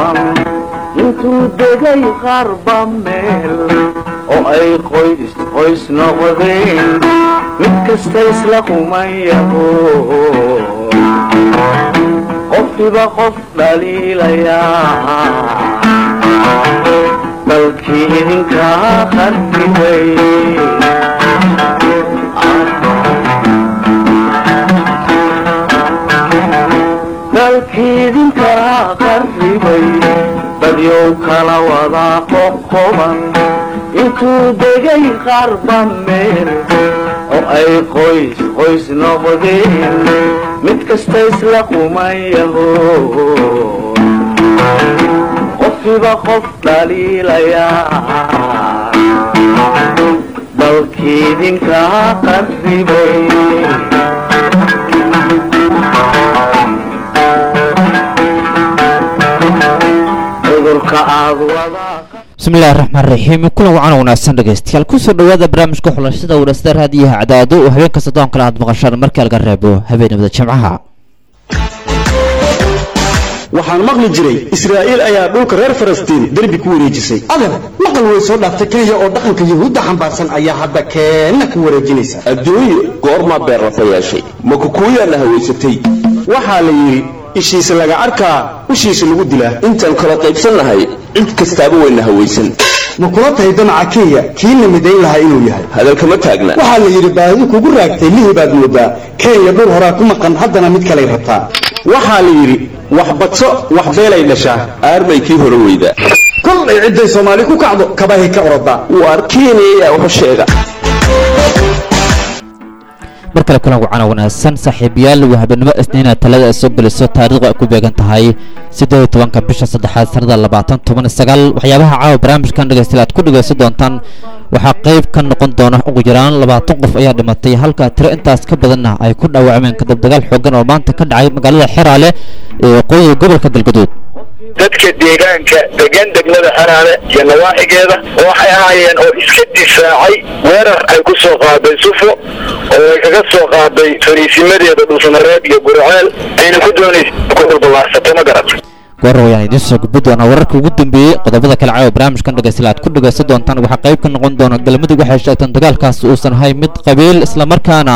intuu degay qarba meel oo ay qoys qoys noqdeen mid kasta isla qumayaho qofkiba qof dhaliilayaa dalkii idinkaa qarribay dalkii idinkaa qarribay dadyow kala wadaa qoqoban intuu degay qarba meel oo ay qoys qoys noqdeen mid kasta isla qumayaho qofkiba qof dhaliilayaa dalkii idinkaa qarribay cudurka aad wadaa bismillahi raxmaan raxiim kulan wacan wanaagsan dhegeystayaal kusoo dhawaada barnaamijka xulashada warasada raadiyaha cadaado oo habeenka soddon kale aad maqashaan markii laga reebo habeenimada jimcaha waxaan maqli jiray israa'iil ayaa dhulka reer falastiin derbi ku wareejisay adeer maqal way soo dhaaftay kenya oo dhaqanka yuhuudda xambaarsan ayaa hadda keenna ku wareejinaysa adduunye goormaa beerlafa yeeshay ma kukuuyaana hawaysatay waxaa la yidhi ishiisa laga arkaa ushiisa lagu dilaa intaan kala qaybsannahay cid kastaaba wayna hawaysan ma kula tahay damaca kenya kiina midayn lahaa inuu yahay hadalkama taagna waxaa la yidhi baadi kugu raagtay lihi baad moodaa kenya dhul horaa ku maqan haddana mid kalay rabtaa waxaa la yidhi wax badso wax beelay dhashaa aarmay kii hore weyda kolay cidday soomaali ku kacdo kabahay ka orodaa waar kenya ayaa waxu sheega mar kale kulan wacana wanaagsan saaxiibayaal waa habeenimo isniina talada ay soo geliso taariikhdu ay ku beegan tahay siddeed iyo tobanka bisha saddexaad sanada labaatan toban iyo sagaal waxyaabaha caawa barnaamijkan dhegeystayaal aad ku dhegeysan doontaan waxaa qayb ka noqon doona ugu yaraan labaatan qof ayaa dhimatay halka tiro intaas ka badanna ay ku dhaawacmeen kadib dagaal xoogan oo maanta ka dhacay magaalada xeraale ee waqooyiga gobolka galgaduud dadka deegaanka degan degmada xeraale iyo nawaaxigeeda waxay ahaayeen oo iska difaacay weerar ay ku soo qaaday sufo oo ay kaga soo qaaday fariisimadeeda dhulsamareed iyo gurceel ayna ku doonaysa ku dhulballaarsato ma garat goorra wayaan idiin soo gudbi doonaa wararka ugu dambeeyey qodobada kale caawa barnaamijkan dhegeystayaal aad ku dhegeysan doontaan waxaa qayb ka noqon doona galmudug waxay sheegteen dagaalkaas uusan ahay mid qabiil islamarkaana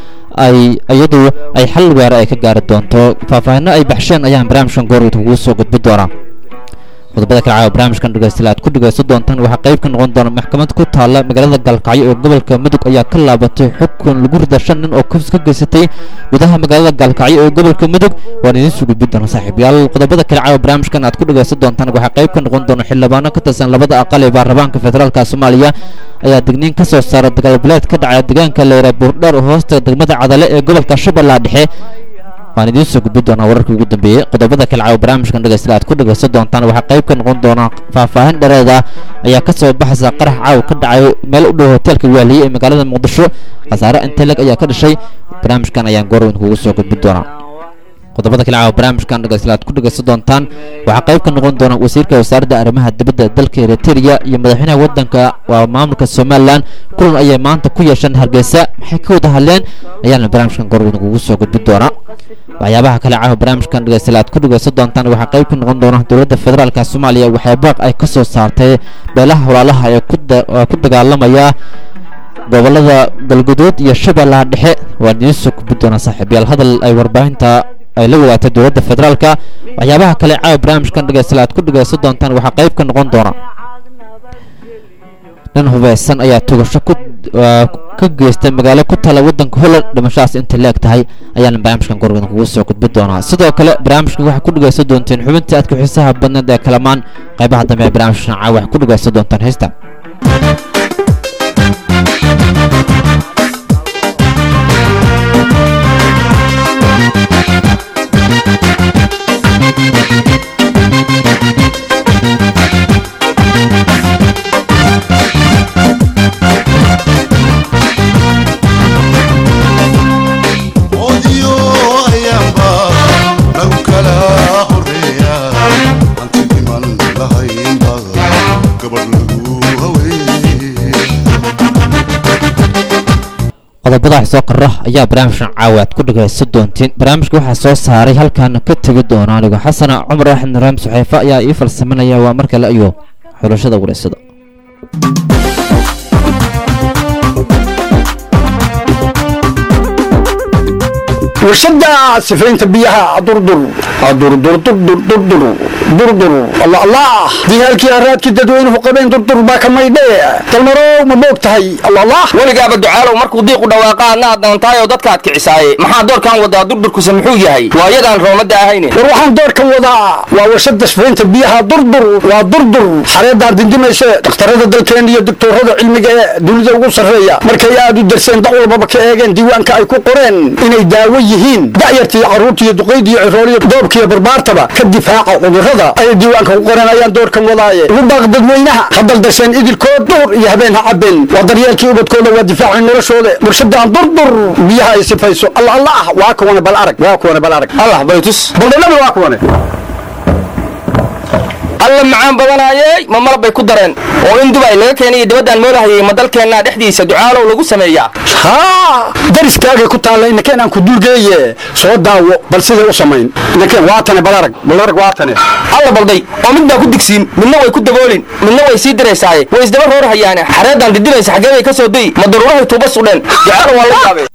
ay iyadu ay xal weera ay ka gaari doonto faahfaahinno ay baxsheen ayaan barnaamijkan goorwid kugu soo gudbi doonaa qodobada kale caawa barnaamijkan dhegeystayaal aad ku dhegeysan doontaan waxaa qayb ka noqon doona maxkamad ku taalla magaalada gaalkacyo ee gobolka mudug ayaa ka laabatay xukun lagu rida shan nin oo kufs ka geysatay gudaha magaalada gaalkacyo ee gobolka mudug waan idiin soo gudbin doona saaxiibayaal qodobada kale caawa barnaamijkan aad ku dhegeysan doontaan waxaa qayb ka noqon doona xildhibaano ka tirsan labada aqal ee baarlamaanka federaalka soomaaliya ayaa digniin ka soo saara dagaalbileed ka dhacay deegaanka leyra buurdheer oo hoosta degmada cadale ee gobolka shabeellaha dhexe waan idiin soo gudbi doonaa wararkii ugu dambeeyey qodobada kale caawa barnaamijkan dhegeystayaal aad ku dhegeysan doontaan waxaa qayb ka noqon doona faahfaahin dhereeda ayaa ka soo baxaysa qarax caawa ka dhacay meel u dhow hoteelka waaliye ee magaalada muqdisho khasaare inteleg ayaa ka dhashay barnaamijkan ayaan goorweyn kugu soo gudbi doonaa qodobada kale caawa barnaamijkan dhegeystayaal aad ku dhegeysan doontaan waxaa qayb ka noqon doona wasiirka wasaaradda arrimaha dibadda dalka eritrea iyo madaxweynaha waddanka waa maamulka somalilan kulan ayay maanta ku yeesheen hargeysa maxay ka wada hadleen ayaana barnaamijkan goorweyn kugu soo gudbi doonaa waxyaabaha kale caawa barnaamijkan dhegeystayaal aad ku dhegeysan doontaan waxaa qayb ka noqon doona dowladda federaalka soomaaliya waxay baaq ay ka soo saartay beelaha walaalaha ee ku dagaalamaya gobolada galguduud iyo shabeellaha dhexe waan idiin soo gudbi doonaa saaxiibayaal hadal ay warbaahinta ay la wadaagtay dowladda federaalka waxyaabaha kale caawa barnaamijkan dhegeystayaal aad ku dhegeysan doontaan waxaa qayb ka noqon doona nin hubeysan ayaa tugasho ku ka geystay magaalo ku taala waddanka holland dhimashahaas intay leeg tahay ayaana barnaamijkan gorgan kugu soo gudbi doonaa sidoo kale barnaamijkan waxaa ku dhegeysan doonteen xubintii aadka xiisaha badneed ee kalamaan qaybaha dambe ee barnaamijkan caawa waxaa ku dhegeysan doontaan heesta odio ayaanba lagu kala horeeya hanti dhiman lahaynba gabadh lagu haweeye qodobada soo kara ayaa barnaamijkan caawa aad ku dhagaysan doontiin barnaamijka waxaa soo saaray halkaana ka tegi doona anigo xasana cumar axmed raam suxeefe ayaa ii falsamanaya waa mar kale iyo xulashada wareysada warshada sifaynta biyaha durdur durdur durdur durdur durdur allah allah diyaalkii araadkii dadweynuhu qabeen durdur baa ka maydhe dalmarow ma boog tahay allah allah weligaaba ducaalow markuu diiqu dhawaaqa adna aad doontaay oo dadkaad kicisaaye maxaa doorkan wadaa durdurkuse muxuu yahay waa yadaan roomada ahayne war waxaan doorka wadaa waa warshada sifaynta biyaha durdur waa durdur xareedaan dindimayse dhakhtarada dalkeena iyo doktorada cilmiga ee dunida ugu sarreeya markay aad u darseen dac walbaba ka eegeen diiwaanka ay ku qoreen inay daawo yihiin da'yartii carruurtiiyo duqaydiiyo cirooliyo doobkiiyo barbaartaba ka difaaca cudurrada ayay diiwaanka ku qoran ayaan doorkan wadaaye ugu baaq dadweynaha ha daldasheen idilkood duhur iyo habeen ha cabeen waa daryeelkii ubadkooda waa difaacay noloshooda warshadaan durdur biyaha ay sifayso alla alla ah waa kuwane bal arag waa kuwane bal arag allah baytus baldhanaba waa kuwane alla macaan badanaayey ma malab bay ku dareen oo in dubay laga keenay dibaddaan moolahayay ma dalkeennaa dhexdiisa ducaalow lagu sameeyaa haa dariskaagay ku taalla inakeen aan ku dulgeeye soo daawo bal siday u samayn inakeen waatane bal arag bal arag waatane alla balday oo mid baa ku digsiin midna way ku daboolin midna way sii diraysaaye way isdaba roor hayaane xareeddaan didinaysa xaggee bay ka soo dayi ma daruurahay tuuba sudheen ducaalow waa la yaabee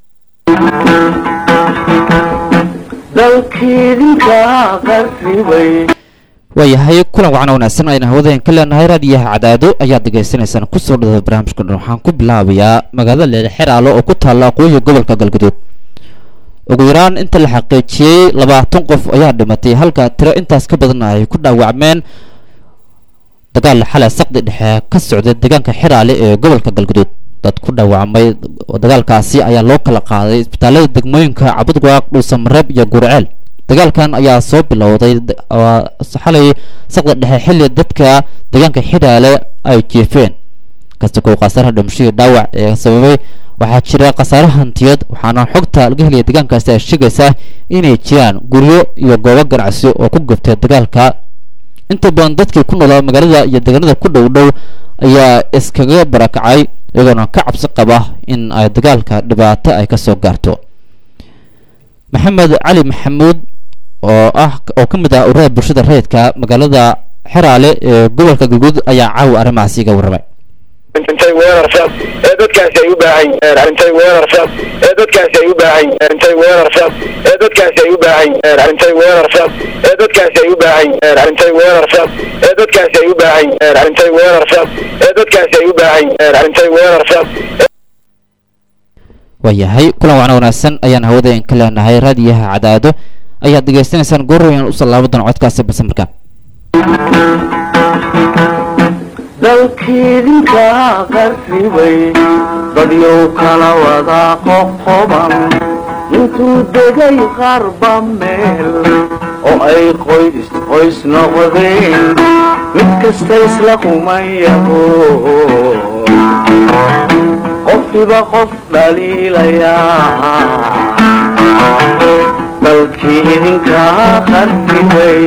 dalkiidinka qarribay waayahay kulan wacan wanaagsan ayna hawadaen ka leenahay raadiyaha cadaado ayaad degeysanaysaan kusoo dhada barnaamijka dhan waxaan ku bilaabayaa magaalada leele xeraalo oo ku taalla aqooyiga gobolka galgaduud ugu yaraan inta la xaqiijiyey labaatan qof ayaa dhimatay halka tiro intaas ka badan ay ku dhaawacmeen dagaal xalay saqdi dhexe ka socday deegaanka xeraale ee gobolka galgaduud dad ku dhaawacmay dagaalkaasi ayaa loo kala qaaday isbitaalada degmooyinka cabudwaaq dhuusamareeb iyo gurceel dagaalkan ayaa soo bilowday xalay saqda dhexe xilli dadka deegaanka xidhaale ay jeefeen kasta kow khasaaraha dhimashadii dhaawac ee sababay waxaa jira khasaare hantiyeed waxaana xogta laga helaya deegaankaasi ay sheegaysaa inay jiraan guryo iyo goobo ganacsi oo ku gubtay dagaalka inta badan dadkii ku noolaa magaalada iyo deegaanada ku dhow dhow ayaa iskaga barakacay iyagoona ka cabsi qaba in ay dagaalka dhibaato ay kasoo gaarto maxamed cali maxamuud oo ah oo ka mid ah ururada bulshada rayidka magaalada xeraale ee gobolka galguud ayaa caawa arrimahaasi iga warramay intay weerarsaas ee dadkaasi ay u baahan intay weerarsaas ee dadkaasi ay u baahan intay weerarsaas ee dadkaasi ay u baahan intay weerarsaas ee dadkaasi ay u baahan intay weerarsaas ee dadkaasi ay u baahan intay weerarsaas ee dadkaasi ay u baahan intay weerarsaas waayahay kulan wacna wanaagsan ayaan hawadaen ka leenahay raadiyaha cadaado ayaad degeysanaysaan goorayaan usoo laabo doona codkaasi balse markaan dalkiidinka qarribay dadyow kala wada qoqoban intuu degay qarba meel oo ay qoys qoys noqdeen mid kasta isla kumayaho qofkiba qof dhaliilayaa dalkii idinka qarribay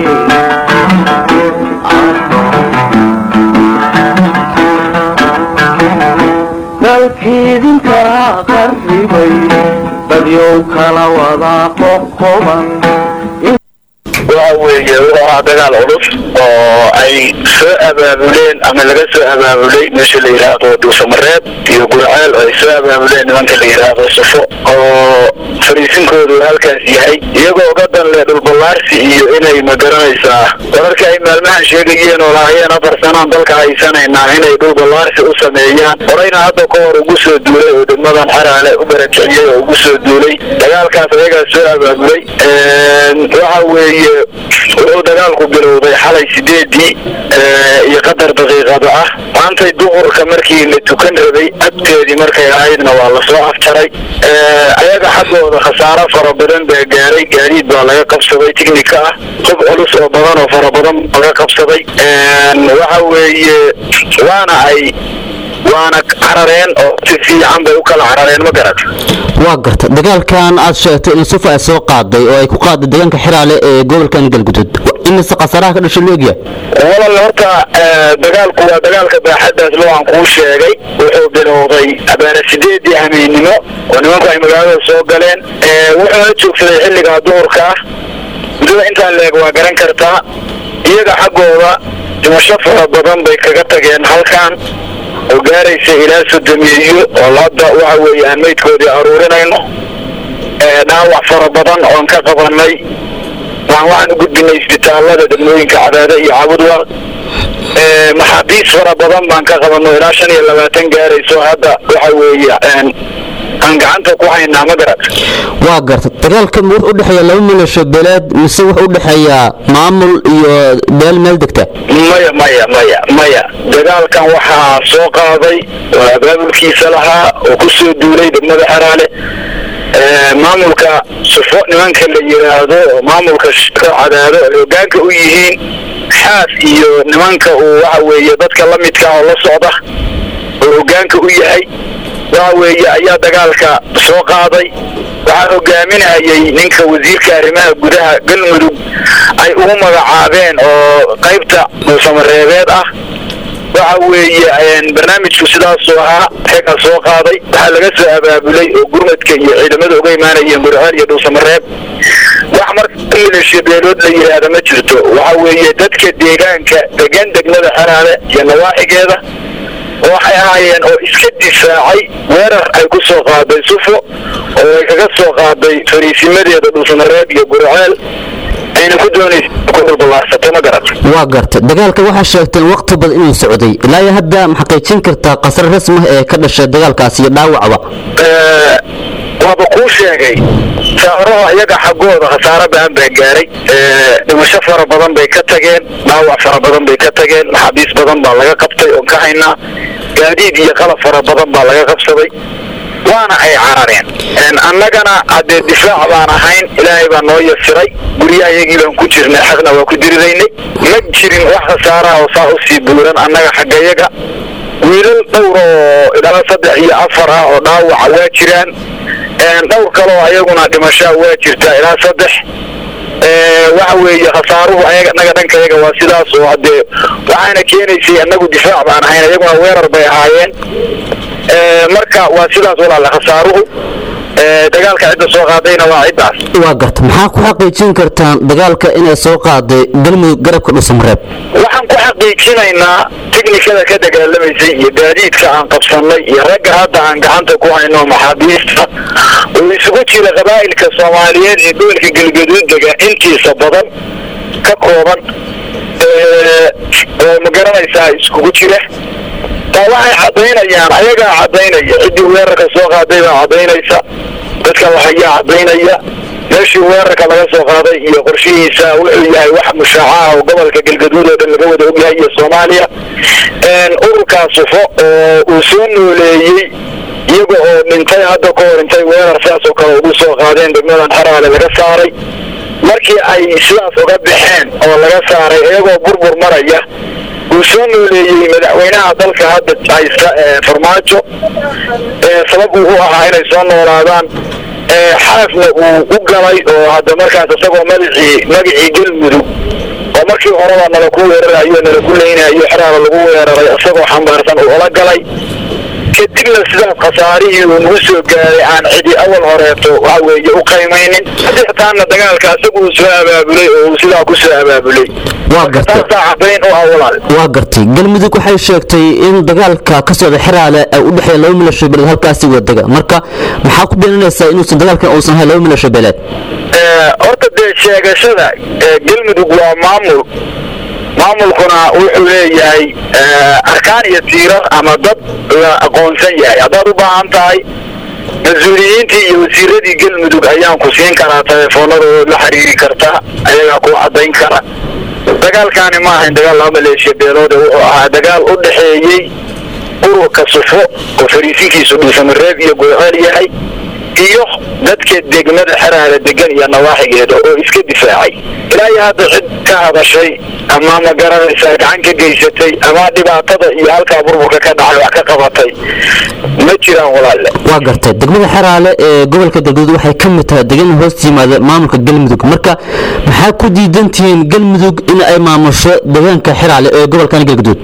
dalkiidinka qarribay dadyow kala wada qoqoban waxa weeye wuxuu ahaa dagaal culus oo ay soo abaabuleen ama laga soo abaabulay meesha la yidhaahdo dhuusamareeb iyo gurceel oo ay soo abaabuleen nimanka la yidhaahdo sufo oo fariisinkoodu halkaas yahay iyagoo uga dan leh dhulballaarsi iyo inay magaranaysaa wararka ay maalmahan sheegayeen oo lahaayeen afar sanaan dalka haysanaynaa inay dhulballaarsi u sameeyaan horeyna hadda ka hor ugu soo duulay oo degmadan xaraale u barakiciyey oo ugu soo duulay dagaalkaas ayagaa soo abaabulay waxa weeye wuxuu dagaalku bilowday xalay sideedii iyo qadar daqiiqada ah maantay duhurka markii la tukan rabay agteedii markay ahaydna waa lasoo afjaray ayaga xaggooda khasaaro fara badan baa gaaray gaadiid baa laga qabsaday tignika ah hub culus oo badan oo fara badan laga qabsaday waxa weeye waana ay waana carareen oo si fiican bay u kala carareen ma garata waa garta dagaalkan aad sheegtay in sufa ay soo qaaday oo ay ku qaaday deegaanka xiraale ee gobolkan galgudud imise khasaaraha ka dhashay loogya walal horta eh, dagaalku waa dagaalka baaxaddaas loo aan kuu sheegay wuxuu bilowday abaana sideedii hameennimo oo nimanku ay magaalada soo galeen Eh, wuxuuna joogsaday xilligaa duhurka ah muddada intaan leeg waa garan kartaa iyaga xaggooda dhimasho fara badan bay kaga tageen halkan oo gaaraysa ilaa sodomeeyo oo hadda waxa weeye aan meydkoodii aruurinayno Eh, dhaawac fara badan oon ka qabanay waan waxaan u gudbinay isbitaalada degmooyinka cadaade iyo cabudwar Eh, maxaabiis fara badan baan ka qabanno ilaa shan iyo labaatan gaarayso hadda waxa weeye een, aan gacanta ku haynaa ma garat waa garta dagaalka ma wuxuu u dhexeeya laba milasho beeleed mise wuxuu u dhexeeyaa maamul iyo beel meel degta maya maya maya maya dagaalkan waxaa soo qaaday oo abaabulkiisa lahaa oo ku soo duulay degmada xaraale Eh, maamulka sufo nimanka la yidhaahdo oo maamulka shirka cadaado ay hogaanka u yihiin xaas iyo nimanka uu waxa weeye dadka la midka oo la socda oo hogaanka u yahay waxa weeye ayaa dagaalka soo qaaday waxaa hogaaminayay ninka wasiirka arrimaha gudaha galmudug ay ugu magacaabeen oo qaybta dhuusamareebeed ah waxa weeye een, barnaamijku sidaasuu ahaa xegaa soo qaaday waxaa laga soo abaabulay oo gurmadka iyo ciidamada uga imaanayeen burceel iyo dhuusamareeb wax marka milisha beelood la yidhaahda ma jirto waxa weeye dadka deegaanka degan degmada xaraale iyo nawaaxigeeda waxay ahaayeen oo iska difaacay weerar ay ku soo qaaday sufo oo ay kaga soo qaaday fariisimadeeda dhuusamareeb iyo burceel ayna ku doonaysa ku dhulballaarsato ma garat waa garta dagaalka waxaa sheegteen waqti badan inuu socday ilaa iyo hadda ma xaqiijin kartaa khasar rasmi ah ee ka dhashay dagaalkaasi iyo dhaawacba Eh, waaba kuu sheegay saaraha iyaga xaggooda khasaaro baan baa gaaray Eh, dhimasho fara badan bay ka tageen dhaawac fara badan bay ka tageen maxaabiis badan baa laga qabtay oon ka haynaa gaadiid iyo qalab fara badan baa laga qabsaday waana ay carareen En, annagana haddee difaac baan ahayn ilaahay baa noo yasiray guryaha iyagii baan ku jirnay xaqna waa ku diriraynay ma jirin wax khasaaraha oo saa usii buuran annaga xaggayaga wiilal dhowr oo ilaa saddex iyo afar ah oo dhaawaca waa jiraan Een, dhowr kaloo ayaguna dhimashaa waa jirtaa ilaa saddex Ee, waxa weeye khasaaruhu ayaga naga dhanka yaga waa sidaas oo haddee waxaana keenaysay annagu difaac baan ahayn ayaguna weerar bay ahaayeen Ee, marka waa sidaas walaale khasaaruhu Ee, dagaalka cidda soo qaadayna waa ciddaas waa garta maxaa ku xaqiijin kartaan dagaalka inay soo qaaday galmudug garabka dhuusamareeb waxaan ku xaqiijinaynaa tiknikada ka dagaalamaysay iyo gaadiidka aan qabsannay iyo ragga hadda aan gacanta ku hayno maxaabiista oo isugu jira qabaa'ilka soomaaliyeed ee gobolka galgaduud dega intiisa badan ka kooban ee, oo ma garanaysaa iskugu jira taa waxay caddaynayaan ayagaa caddaynaya ciddii weerarka soo qaaday baa caddaynaysa dadka waxayaa caddaynaya meeshii weerarka laga soo qaaday iyo qorshihiisa wuxuu yahay wax mushaaca ah oo gobolka galgaduud oo dhan laga wada ogyahay iyo soomaaliya Een, ururkaa sufo oo uu soo nooleeyey iyaga oo dhintay hadda ka hor intay weerar sidaas oo kale ugu soo qaadeen degmadan xaraale laga saaray markii ay sidaas uga baxeen oo laga saaray iyagoo burbur maraya uu soo nooleeyey madaxweynaha dalka hadda haysta ee farmaajo ee sabab uu u ahaa inay soo noolaadaan ee xaafna uu u galay oo hadda markaas isagoo magacii magacii galmudug oo markii horeba nala ku weerarayo nala ku leynayo xeraada lagu weeraray isagoo xambaarsan uu ola galay kadibna sidaas khasaarihii uu nagu soo gaaray aan cidi awal horeeto waxa weeye u qaymaynin hadeetaana dagaalka isagu uu soo abaabulay oo uu sidaa ku soo abaabulay waa garta taasaa caddayn u ah walaal waa gartay galmudug waxay sheegtay in dagaalka ka socda xiraale ay u dhexeeya laba milasho beeleed halkaasi wadega marka maxaa ku beeninaysaa inuusan dagaalkan uusan ahayn laba milasho beeleed Ee, horta dee sheegashada ee, galmudug waa maamul maamulkuna wuxuu leeyahay ee, arkaan iyo tiirar ama dad la aqoonsan yahay haddaad u baahan tahay mas-uuliyiintii iyo wasiiradii galmudug ayaan ku siin karaa telefoonadooda la xiriiri karta ayagaa ku caddayn kara dagaalkaani ma ahayn dagaal laba maleeshiya beeloode wuxuu ahaa dagaal u dhexeeyey ururka sufo oo fariisinkiisu dhuusamareeb iyo gurceel yahay iyo dadka degmada xeraale degan iyo nawaaxigeeda oo iska difaacay ilaa iyo hadda cid ka hadashay ama ma garanaysaa gacan ka geysatay ama dhibaatada iyo halkaa burburka ka dhacay wax ka qabatay ma jiraan walaalle waa gartay degmada xeraale ee gobolka galguduud waxay ka mid tahay degan hoos yimaada maamulka galmudug marka maxaa ku diidan tihiin galmudug in ay maamusho deegaanka xeraale ee gobolkan galguduud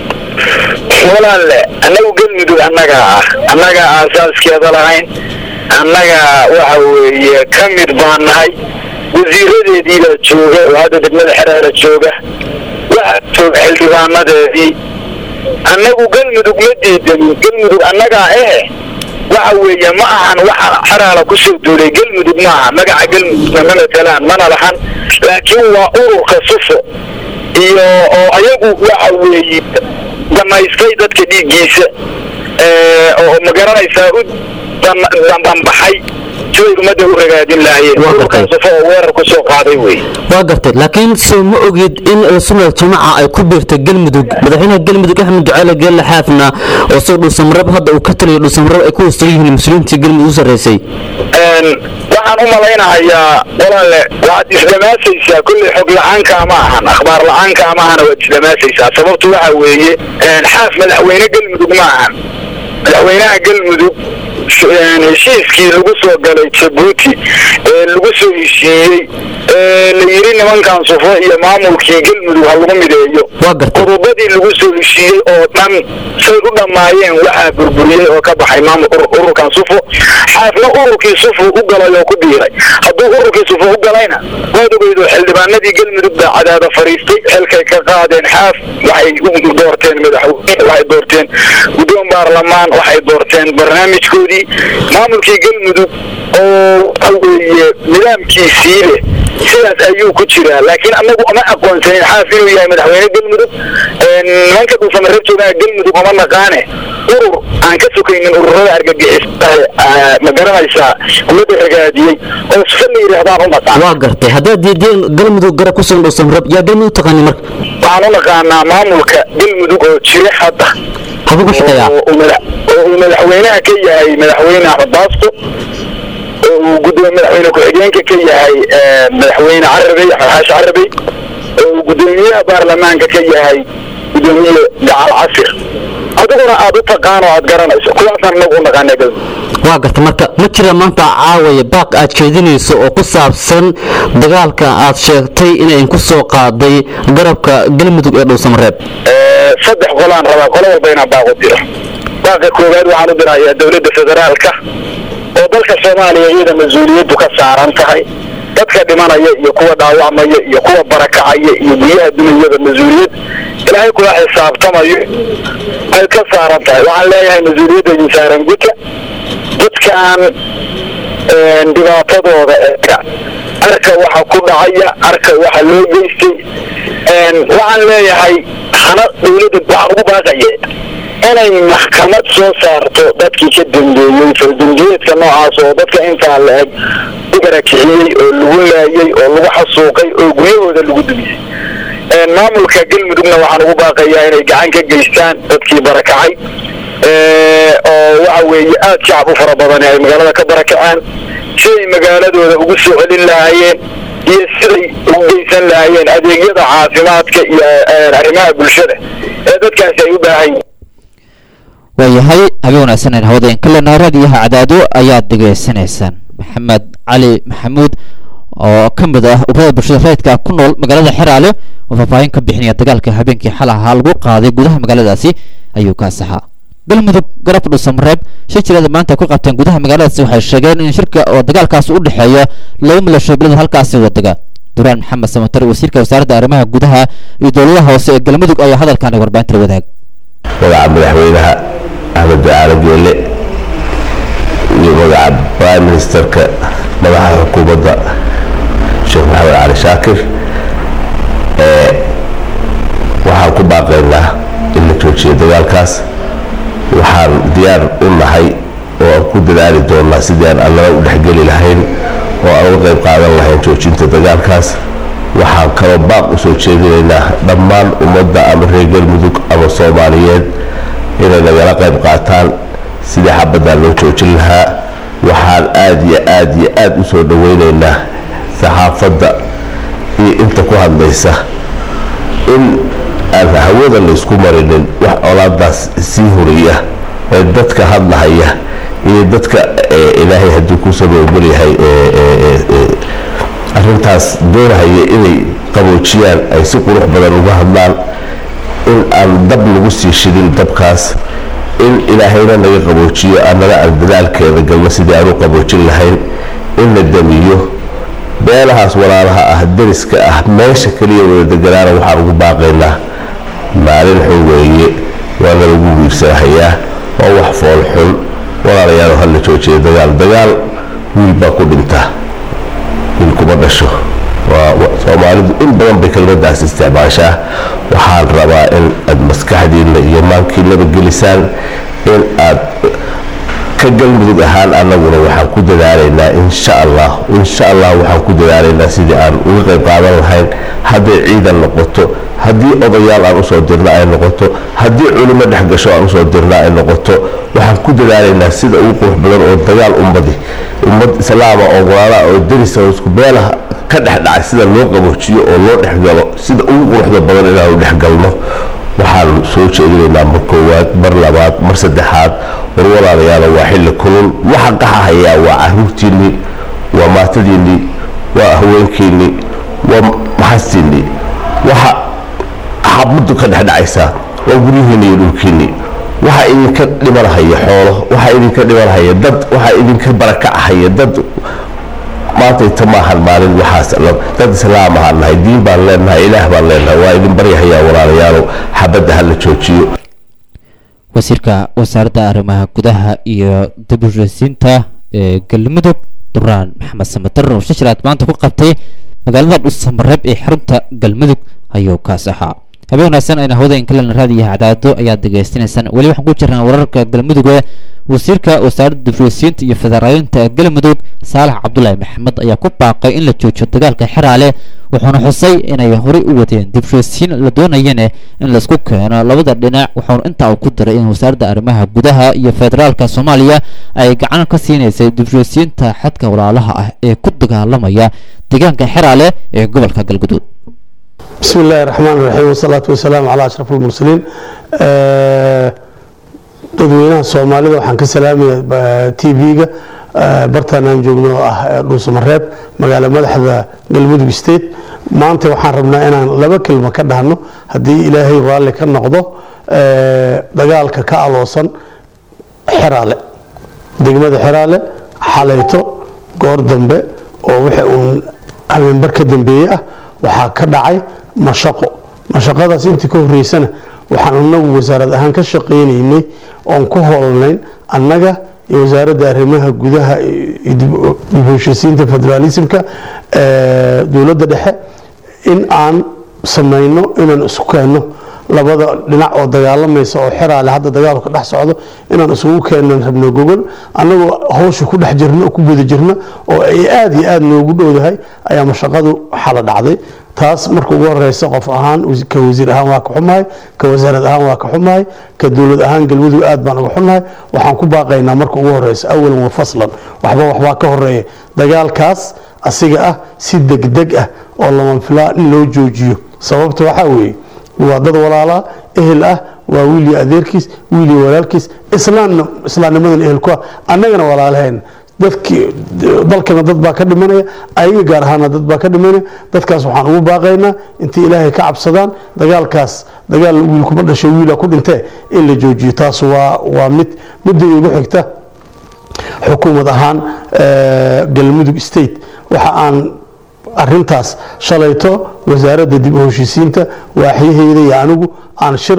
walaalle annagu galmudug annagaa ah annagaa aasaaskeeda lahayn annagaa waxa weeye ka mid baan nahay wasiiradeediibaa jooga oo hadda degmada xeraale jooga waxaa jooga xildhibaanadeedii annagu galmudug ma diidanin galmudug annagaa eh waxa weeye ma ahan waxa xeraala kusoo duulay galmudug ma aha magaca galmudugna ma matalaan mana lahan laakiin waa ururka sufo iyo oo ayagu waxa weeye damaystay dadka dhiiggiisa oo ma garanaysaa u dambanbaxay siday ummadda u ragaadin lahaayeen ururkan sufo oo weerar ku soo qaaday wey waa gartay laakiin soo ma ogid in sunnada jamaca ay ku biirtay galmudug madaxweynaha galmudug axmed ducaale geelle xaafna oo soo dhuusamarab hadda uu ka taliyo dhuusamarab ay ku hoostagan yihiin mas-uuliyiintii galmudug u sarreysay waxaan u malaynahayaa walaalle waxaad isdhamaasaysaa kulley xog la-aanka ma ahan akhbaar la-aanka ma ahana waad isdhamaasaysaa sababtu waxa weeye xaaf madaxweyne galmudug ma ahan madaxweynaha galmudug heshiiskii lagu soo galay jabuuti ee lagu soo heshiiyey ee la yidhi nimankan sufo iyo maamulkii galmudug ha lagu mideeyo qodobadii lagu soo heshiiyey oo dhan say u dhammaayeen waxaa burburiyey oo ka baxay maamul ururkan sufo xaafna ururkii sufo u galay oo ku biiray hadduu ururkii sufo u galayna waad ogeydo xildhibaanadii galmudug baa cadaada fariistay xilkay ka qaadeen xaaf waxay u doorteen madaxweyne waxay doorteen guddoon baarlamaan waxay doorteen barnaamijkoodii maamulkii galmudug oo waxa weeye nidaamkiisii leh sidaas ayuu ku jiraa laakiin anagu ama aqoonsanin xaaf inuu yahay madaxweyne galmudug nimanka dhuusamareeb joogaa galmudug uma naqaane urur aan ka sokaynin ururada argagixisaha ma garanaysaa ummadda ragaadiyey oo sufa la yidhaahdaan u naqaan waa gartay haddaad diideen galmudug garab ku sugan dhuusamarab yaa galmudug taqaani marka waxaan u naqaanaa maamulka galmudug oo jira hadda habuu ku shaqeeyaa oo uu madax- oo uu madaxweynaha ka yahay madaxweyne axmed baasto oo uu gudoomiye madaxweyne ku-xigeenka ka yahay eh, madaxweyne carabey axmed xaashi carabey oo uu gudoomiyaha baarlamaanka ka yahay gudoomiye gacal casir adiguna aad u taqaan oo aad garanayso kuwaasaan inagu u naqaanaa galmudug waa gartay marka ma jira maanta caawaya baaq aad jeedinayso oo ku saabsan dagaalka aad sheegtay inay ku soo qaaday garabka galmudug ee dhuusamareeb Eh, saddex qolaan rabaa qolo walba inaan baaqu diro baaqa koowaad waxaan u dirayaa dowladda federaalka oo dalka soomaaliya iyada mas-uuliyaddu ka saaran tahay dadka dhimanaya iyo kuwa dhaawacmaya iyo kuwa barakacaya iyo guryaha dunyada mas-uuliyad ilaahay kula xisaabtamayo ay ka saaran tahay waxaan leeyahay mas-uuliyadda idin saaran guta dadkan een, dhibaatadooda eega arka waxa ku dhacaya arka waxa loo geystay een, waxaan leeyahay hana dowladda waxaan ugu baaqaya inay maxkamad soo saarto dadkii ka dambeeyey faldambiyeedka noocaas oo dadka intaa la eg u barakiciyey oo lagu laayey oo lagu xasuuqay oo guryahooda lagu dumiyey een, maamulka galmudugna waxaan ugu baaqayaa inay gacan ka geystaan dadkii barakacay ee, oo waxa weeye aad shacab u fara badan ay magaalada ka barakaceen siday magaaladooda ugu soo celin lahaayeen iyo siday ugu geysan lahaayeen adeegyada caafimaadka iyo ee, arrimaha bulshada ee dadkaasi ay u baahan yihiin waayahay habeen wanaagsan aan hawada in kalena raadiyaha cadaado ayaad dhegaysanaysaan maxamed cali maxamuud oo ka mid ah ururada bulshada rayidka ku nool magaalada xeraale oo faahfaahin ka bixinaya dagaalka habeenkii xal ahaa lagu qaaday gudaha magaaladaasi ayuu ka asaxaa galmudug garabka dhuusamareeb shir jireeda maanta ku qabteen gudaha magaaladaasi waxay sheegeen in shirka oo dagaalkaas u dhexeeya laba milasho bilada halkaasi wadaga duraan maxamed samatar wasiirka wasaaradda arrimaha gudaha iyo dowladaha hoose ee galmudug ayaa hadalkan warbaahinta la wadaag magaca madaxweynaha axmed ducaale geele iyo magaca prime ministerka madaxa xukuumadda sheekh maxamed cali shaakir ee waxaan ku baaqaynaa in la joojiyo dagaalkaas waxaan diyaar u nahay oo aan ku dadaali doonaa sidii aan allaba u dhexgeli lahayn oo aan uga qayb qaadan lahayn joojinta dagaalkaas waxaan kaloo baaq u soo jeedinaynaa dhammaan ummadda ama reer galmudug ama soomaaliyeed inay nagala qayb qaataan sidii xabaddan loo joojin lahaa waxaan aada iyo aada iyo aada u soo dhoweynaynaa saxaafadda iyo inta ku hadlaysa in aan hawada laysku marinin wax colaadaas sii horiya ee dadka hadlahaya iyo dadka ilaahay haddii ku saboogolyahay arrintaas doonahaya inay qaboojiyaan ay si qurux badan uga hadlaan in aan dab lagu sii shidin dabkaas in ilaahayna naga qaboojiyo annana aan dadaalkeeda galno sidii aan u qaboojin lahayn in la damiyo beelahaas walaalaha ah dariska ah meesha keliya wada deganaana waxaan ugu baaqaynaa maalin xun weeye waana lagu wiirsanahayaa waa wax fool xun walaalayaal hala joojiya dagaal dagaal wiil baa ku dhinta wiil kuma dhasho soomaalidu in badan bay kelmadaas isticmaashaa waxaan rabaa in aad maskaxdiinna iyo maankiinaba gelisaan in aad ka galmudug ahaan annaguna waxaan ku dadaalaynaa insha allah insha allah waxaan ku dadaalaynaa sidii aan uga qayb qaadan lahayn hadday ciidan noqoto haddii odayaal aan usoo dirna ay noqoto haddii culimo dhex gasho aan usoo dirna ay noqoto waxaan ku dadaalaynaa sida ugu qurux badan oo dagaal ummadi ummad islaama oo walaalaha oo derisa oo isku beelaha ka dhex dhacay sida loo qaboojiyo oo loo dhexgalo sida ugu quruxda badan inaanu dhexgalno waxaan soo jeedinaynaa mar koowaad mar labaad mar saddexaad war walaalayaalo waa xilli kulul waxa qaxahayaa waa caruurtiinnii waa maatadiinnii waa haweenkiinnii waa maxastiinnii waxa xabaddu ka dhexdhacaysaa waa guryihiinni iyo dhulkiinnii waxaa idinka dhimanahaya xoolo waxaa idinka dhimanahaya dad waxaa idinka barakacahaya dad maantayta maahan maalin waxaas dad islaam ahaan nahay diin baan leenahay ilaah baan leenahay waa idin baryahayaa walaalayaalow xabadda ha la joojiyo wasiirka wasaaradda arrimaha gudaha iyo dibheshiisiinta ee galmudug duraan maxamed samatar oo shashiraad maanta ku qabtay magaalada dhuusamareeb ee xarunta galmudug ayuu kaas ahaa habeen wanaagsan ayna hawada inkalena raadiyo cadaado ayaad degeystanaysaan weli waxaan ku jirnaa wararka galmudug ee wasiirka wasaaradda dibheshiisiinta iyo federaalinta galmudug saalax cabdulaahi maxamed ayaa ku baaqay in la joojiyo dagaalka xeraale wuxuuna xusay inay horey u wadeen dibheshiisiin la doonayane in laisku keeno labada dhinac wuxuuna intaa uu ku daray in wasaaradda arrimaha gudaha iyo federaalka soomaaliya ay gacan ka siinaysay dibheshiisiinta xadka walaalaha ah ee ku dagaalamaya deegaanka xeraale ee gobolka galguduud بسم الله الرحمن الرحيم والصلاة والسلام على أشرف المرسلين dadweynaha soomaalida waxaan ka salaamaya t v-ga bartaan aan joogno oo ah dhuusamareeb magaalo madaxda galmudug state maanta waxaan rabnaa inaan laba kelmo ka dhahno haddii ilaahay raalli ka noqdo dagaalka ka aloosan xeraale degmada xeraale xalayto goor dambe oo wixii uun habeenbar ka dambeeye ah waxaa ka dhacay mashaqo mashaqadaas intii ka horeysana waxaan anagu wasaarad ahaan ka shaqaynaynay oon ku hoolnayn annaga iyo wasaaradda arrimaha gudaha dib heshiisiinta federaalismka dowladda dhexe in aan samayno inaan isku keenno labada dhinac oo dagaalamaysa oo xeraale hadda dagaalku dhex socdo inaan isugu keenan rabno gogol annagoo hawsha ku dhex jirna ku guda jirna oo ay aada iyo aada noogu dhowdahay ayaa mashaqadu xala dhacday taas marka ugu horeysa qof ahaan ka wasiir ahaan waa ka xumahay ka wasaarad ahaan waa ka xumahay ka dowlad ahaan galmudug aad baan uga xunahay waxaan ku baaqaynaa marka ugu horeysa awalan wa faslan waxba waxbaa ka horeeya dagaalkaas asiga ah si degdeg ah oo lama filaa in loo joojiyo sababta waxaa weeye waa dad walaalaa ehel ah waa wiilii adeerkiis wiilii walaalkiis islaamna islaamnimadan ehelku ah annagana walaalaheen dadkii dalkana dad baa ka dhimanaya ayaga gaar ahaana dad baa ka dhimanaya dadkaas waxaan ugu baaqaynaa intay ilaahay ka cabsadaan dagaalkaas dagaal wiilkuma dhasho wiila ku dhintee in la joojiyo taas waa waa mid midda igu xigta xukuumad ahaan galmudug state waxa aan arintaas shalayto wasaaradda dib u heshiisiinta waaxyaheeda iyo anigu aan shir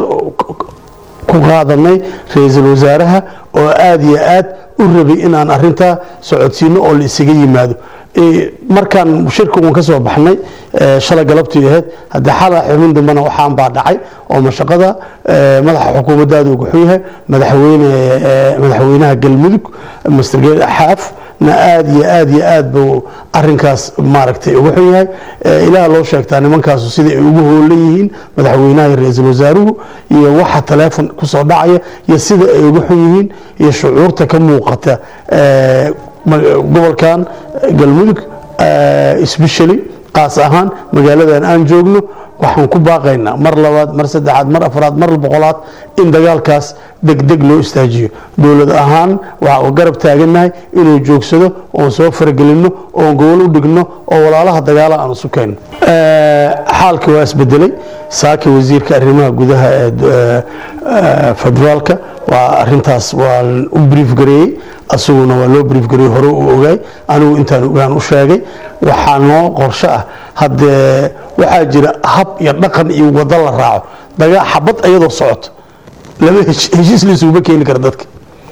ku qaadanay ra-iisul wasaaraha oo aada iyo aad u rabay inaan arintaa socodsiino oo la isaga yimaado markaan shirka uun ka soo baxnay shalay galabtii ahayd haddii xala xubin dambena waxaan baa dhacay oo mashaqada madaxa xukuumaddaada ugu xun yahay madaxweyne madaxweynaha galmudug master xaaf na aada iyo aada iyo aad buu arinkaas maaragtay uga xun yahay ilaah loo sheegtaa nimankaasu sida ay ugu hoolan yihiin madaxweynaha iyo ra-iisul wasaaruhu iyo waxa taleefon kusoo dhacaya iyo sida ay uga xun yihiin iyo shucuurta ka muuqata ma- gobolkan eh, galmudug especially qaas ahaan magaaladan aan joogno waxaan ku baaqaynaa mar labaad mar saddexaad mar afraad mar boqolaad in dagaalkaas degdeg loo istaajiyo dowlad ahaan waxaa u garab taagannahay inuu joogsado oon soo faragelinno oon gobol u dhigno oo walaalaha dagaala aan isu keenno xaalka waa isbedelay saaki wasiirka arrimaha gudaha ee eh, eh, federaalka waa arintaas waa u brief gareeyey asaguna waa loo brief gareeyey hore u ogaay anigu intaan ogaan u sheegay waxaa noo qorshe ah haddee waxaa jira hab iyo dhaqan iyo wado la raaco dagaa xabad iyadoo socoto lama hesh- heshiis laisuguma keeni kara dadka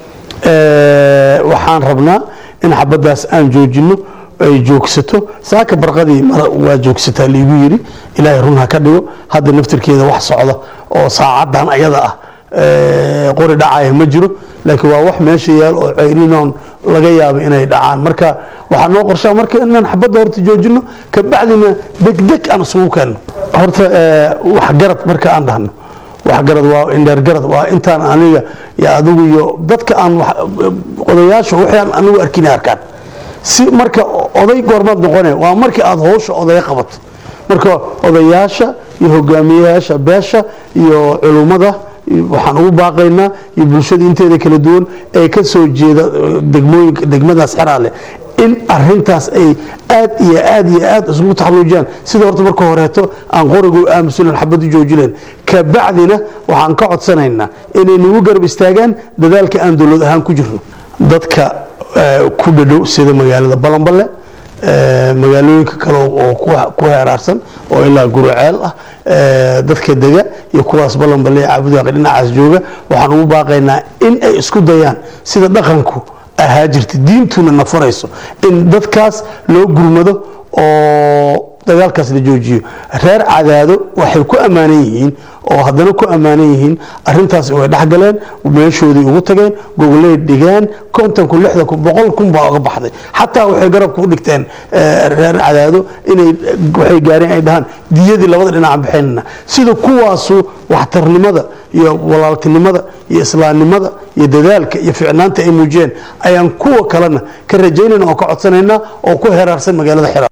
Eh, waxaan rabnaa in xabadaas aan joojino ay joogsato saaka barqadii mar waa joogsataa liigu yiri ilaahay run ha ka dhigo hadda naftirkeeda wax socda oo saacadan ayada ah eh, qori dhacaya ma jiro laakiin waa wax meesha yaal oo ceyrinoon laga yaabo inay dhacaan marka waxaa noo qorshaa marka inaan xabadda horta joojino kabacdina degdeg aan isugu keenno horta eh, wax garad marka aan dhahno waxgarad waa indheergarad waa intaan aniga iyo adigu iyo dadka aan wax- odayaasha wixii aan anigu arkin arkaan si marka oday goormaad noqone waa markii aad howsha odaya qabato marka odayaasha iyo hogaamiyayaasha beesha iyo culummada iyo waxaan ugu baaqaynaa iyo bulshada inteeda kala duwan ee ka soo jeeda eh, degmooyinka degmadaas xeraale in arintaas ay aad iyo aad iyo aad isugu taxaluujiyaan sida horta marka horeeto aan qorigu aamusulan xabad u joojileen kabacdina waxaan ka codsanaynaa inay nagu garab istaagaan dadaalka aan dowlad ahaan ku jirno dadka eh, ku dhadhow sida magaalada balanballe eh, magaalooyinka kale oo ku- ku heeraarsan oo ilaa guruceel ah eh, dadka dega iyo kuwaas balanballe caabudaaqi dhinacaas jooga waxaan ugu baaqaynaa in ay isku dayaan sida dhaqanku ahaa jirta diintuna na farayso in dadkaas loo gurmado oo dagaalkaas la joojiyo reer cadaado waxay ku ammaanan yihiin oo haddana ku ammaanan yihiin arintaas way dhexgaleen meeshoodii ugu tageen gobolay dhigeen kontonku lixdan kun boqol kun baa uga baxday xataa waxay garabka u dhigteen eh, reer cadaado inay waxay gaareen ay dhahaan diyadii labada dhinac bixinana sida kuwaasu waxtarnimada iyo walaaltinimada iyo islaamnimada iyo dadaalka iyo ficnaanta ay muujiyeen ayaan kuwa kalena ka rajaynayna oo ka codsanaynaa oo ku heraarsan magaalada xira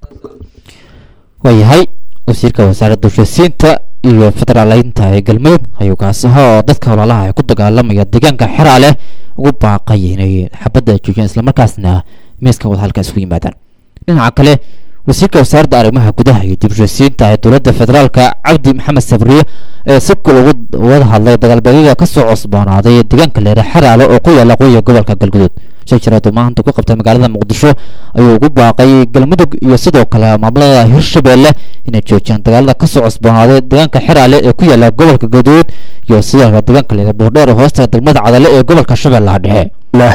waayahay wasiirka wasaaradda heshiisiinta iyo federaaleynta ee galmudug ayuu kaasi ahaa oo dadka walaalaha ee ku dagaalamaya deegaanka xeraale ugu baaqay inay xabadda joojiyaan islamarkaasna miiska wadahadalka isugu yimaadaan dhinaca kale wasiirka wasaaradda arrimaha gudaha iyo dib u heshiisiinta ee dowladda federaalka cabdi maxamed sabriye ee si kul ugu wada hadlay dagaalbeegyada ka soo cusboonaaday ee deegaanka leera xeraale oo ku yaala qoyiga gobolka galguduud shir jiraad oo maanta ku qabtay magaalada muqdisho ayuu ugu baaqay galmudug iyo sidoo kale maamulada hirshabeelle inay joojiyaan dagaalada ka soo cusboonaaday deegaanka xeraale ee ku yaala gobolka galguduud iyo sidoo kale deegaanka leera boordheer oo hoosta degmada cadale ee gobolka shabeellaha dhexe الله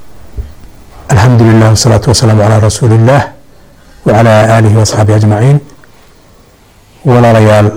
الحمد لله والصلاة والسلام على رسول الله وعلى آله وأصحابه أجمعين ولا ريال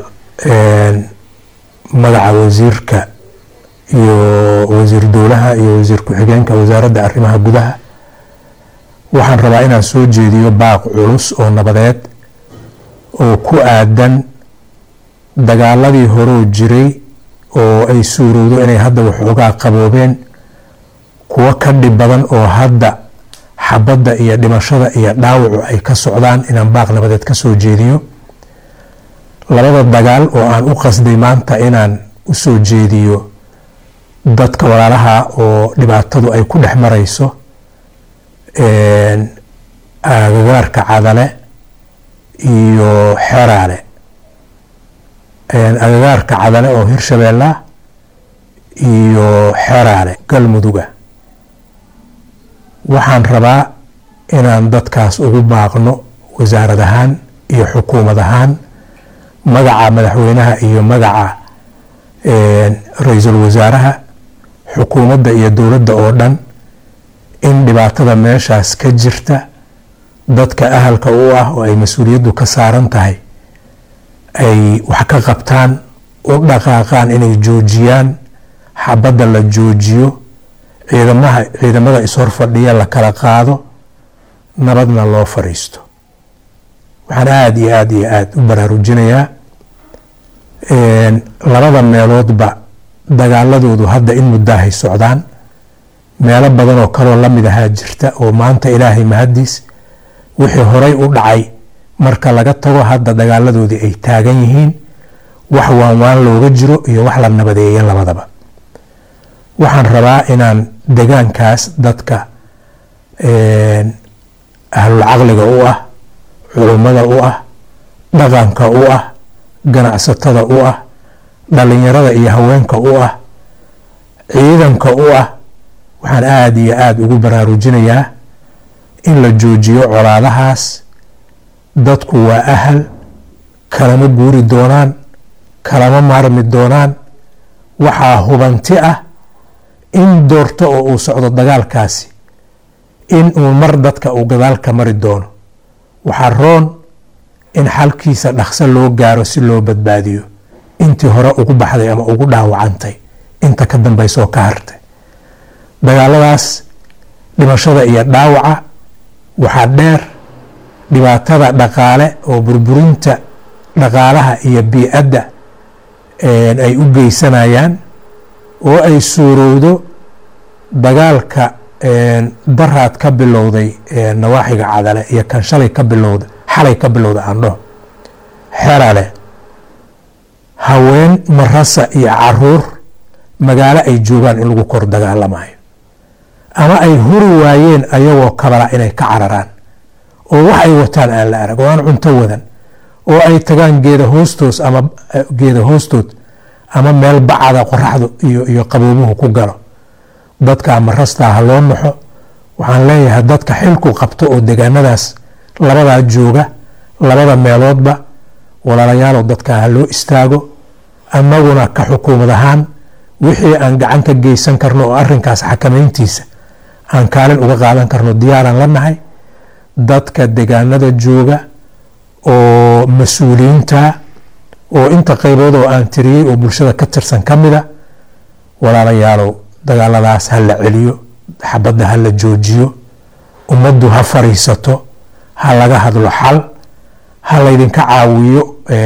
مدع وزيرك iyo wasiir dowlaha iyo wasiir ku-xigeenka wasaaradda arrimaha gudaha waxaan rabaa inaan soo jeediyo baaq culus oo nabadeed oo ku aadan dagaaladii horoo jiray oo ay suurowdo inay hadda waxoogaa qaboobeen kuwo ka dhib badan oo hadda xabadda iyo dhimashada iyo dhaawacu ay ka socdaan inaan baaq nabadeed ka soo jeediyo labada dagaal oo aan u qasday maanta inaan u soo jeediyo dadka walaalaha oo dhibaatadu ay ku dhex marayso agagaarka cadale iyo xeraale agagaarka cadale oo hirshabeella iyo xeraale galmuduga waxaan rabaa inaan dadkaas ugu baaqno wasaarad ahaan iyo xukuumad ahaan magaca madaxweynaha iyo magaca ra-iisul wasaaraha xukuumadda iyo dowladda oo dhan in dhibaatada meeshaas ka jirta dadka ahalka u ah oo ay mas-uuliyaddu ka saaran tahay ay wax ka qabtaan u dhaqaaqaan inay joojiyaan xabadda la joojiyo ciidamaha ciidamada ishor fadhiya la kala qaado nabadna loo fadhiisto waxaan aada iyo aada iyo aada u baraarujinayaa labada meeloodba dagaaladoodu hadda in muddaahay socdaan meelo badan oo kaloo la mid ahaa jirta oo maanta ilaahay mahaddiis wixii horay u dhacay marka laga tago hadda dagaaladoodii ay taagan yihiin wax waanwaan looga jiro iyo wax la nabadeeya labadaba waxaan rabaa inaan degaankaas dadka ahlul caqliga u ah culummada u ah dhaqanka u ah ganacsatada u ah dhalinyarada iyo haweenka u ah ciidanka u ah waxaan aada iyo aada ugu baraarujinayaa in la joojiyo colaadahaas dadku waa ahal kalama guuri doonaan kalama maarmi doonaan waxaa hubanti ah in doorto oo uu socdo dagaalkaasi in uu mar dadka uu gadaalka mari doono waxaa roon in xalkiisa dhaqso loo gaaro si loo badbaadiyo intii hore ugu baxday ama ugu dhaawacantay inta ka dambaysa oo ka hartay dagaaladaas dhimashada iyo dhaawaca waxaa dheer dhibaatada dhaqaale oo burburinta dhaqaalaha iyo bii-adda ay u geysanayaan oo ay suurowdo dagaalka daraad ka bilowday nawaaxiga cadale iyo kan shalay ka bilowda xalay ka bilowda aandho xerale haween marasa iyo caruur magaalo ay joogaan in lagu kor dagaalamayo ama ay huri waayeen ayagoo kabala inay ka cararaan oo wax ay wataan aan la arag oo aan cunto wadan oo ay tagaan geeda hoostoos ama geeda hoostood ama meel bacada qoraxdu iyo iyo qaboobuhu ku galo dadka marastaa ha loo naxo waxaan leeyahay dadka xilku qabto oo degaanadaas labadaa jooga labada meeloodba walaalayaalow dadka ha loo istaago annaguna ka xukuumad ahaan wixii aan gacan ka geysan karno oo arinkaas xakamayntiisa aan kaalin uga qaadan karno diyaaraan la nahay dadka degaanada jooga oo mas-uuliyiinta oo inta qaybood oo aan tiriyey oo bulshada ka tirsan ka mida walaalayaalow dagaaladaas ha la celiyo xabadda ha la joojiyo ummaddu ha fariisato ha laga hadlo xal ha laydinka caawiyo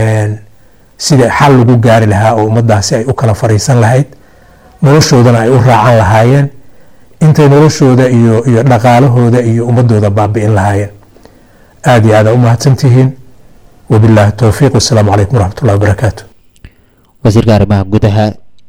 sida xal lagu gaari lahaa oo ummaddaasi ay u kala fariisan lahayd noloshoodana ay u raacan lahaayeen intay noloshooda iyo iyo dhaqaalahooda iyo ummadooda baabi'in lahaayeen aada iyo aada u mahadsantihiin wabilaahi towfiiq wasalaamu calaykum waraxmat ullahi wabarakaatu wasiirka arrimaha gudaha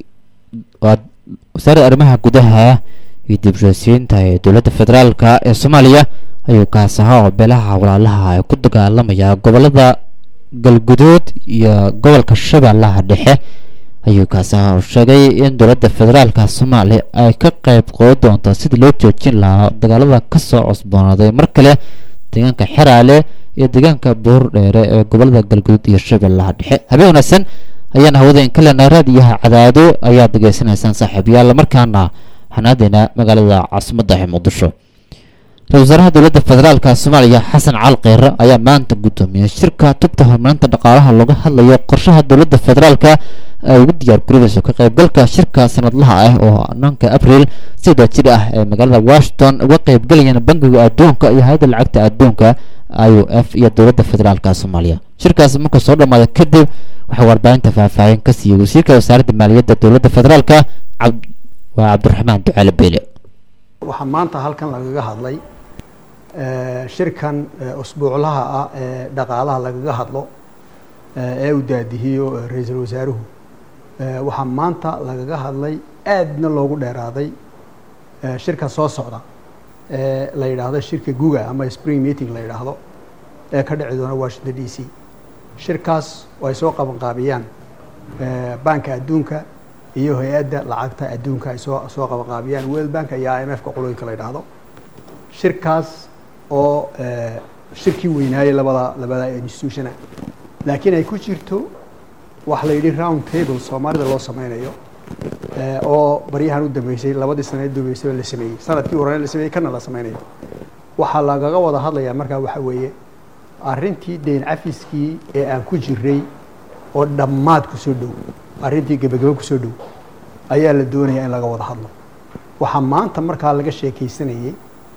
wasaaradda arrimaha gudaha iyo dibshosiinta ee dowladda federaalka ee soomaaliya ayuu kaas ahaa oo beelaha walaalaha ay ku dagaalamaya gobolada galguduud iyo gobolka shabeellaha dhexe ayuu kaas ahaa oo sheegay in dowladda federaalka soomaaliya ay ka qayb qoodan doonto sidii loo joojin lahaa dagaalada kasoo cusboonaaday mar kale deegaanka xeraale iyo deegaanka buur dheere ee gobolada galguduud iyo shabeellaha dhexe habeen wanaagsan ayaan hawada in ka leenahay raadiyaha cadaado ayaad degeysanaysaan saaxiibayaal markaana xanaadeena magaalada caasimadda ee muqdisho ra-isul wasaaraha dowladda federaalka soomaaliya xasan cali kheyre ayaa maanta guddoomiyey shirka tubta horumarinta dhaqaalaha looga hadlayo qorshaha dowladda federaalka ay ugu diyaar garoobeyso ka qaybgalka shirka sanadlaha ah oo nanka abriil sida jir ah ee magaalada washington uga qaybgalayaan bangiga adduunka iyo hay-adda lacagta adduunka i o f iyo dowladda federaalka soomaaliya shirkaasi marka soo dhammaada kadib waxaa warbaahinta faahfaahin ka siiyey wasiirka wasaaradda maaliyadda dowladda federaalka waa cabdiraxmaan ducaale beyle waxaa maanta halkan lagaga hadlay shirkan usbuuclaha ah ee dhaqaalaha lagaga hadlo ee uu daadihiyo ra-iisul wasaaruhu waxaa maanta lagaga hadlay aadna loogu dheeraaday shirka soo socda ee la yidhaahdo shirka guga ama spring meeting la yidhaahdo ee ka dhici doona washington d c shirkaas oo ay soo qabanqaabiyaan banka adduunka iyo hay-adda lacagta adduunka ay soo soo qabanqaabiyaan world bank iyo i m f ka qolooyinka la yidhaahdo shirkaas oo shirkii weynaayey labada labada institutiona laakiin ay ku jirto wax la yidhi round table soomaalida loo sameynayo oo baryahan u dambeysay labadii sane dambeysay la sameeyey sanadkii horena la sameeyey kana la sameynayo waxaa lagaga wada hadlayaa markaa waxa weeye arrintii deyn cafiskii ee aan ku jiray oo dhammaad kusoo dhow arrintii gebagabo kusoo dhow ayaa la doonayaa in laga wada hadlo waxaa maanta markaa laga sheekaysanayey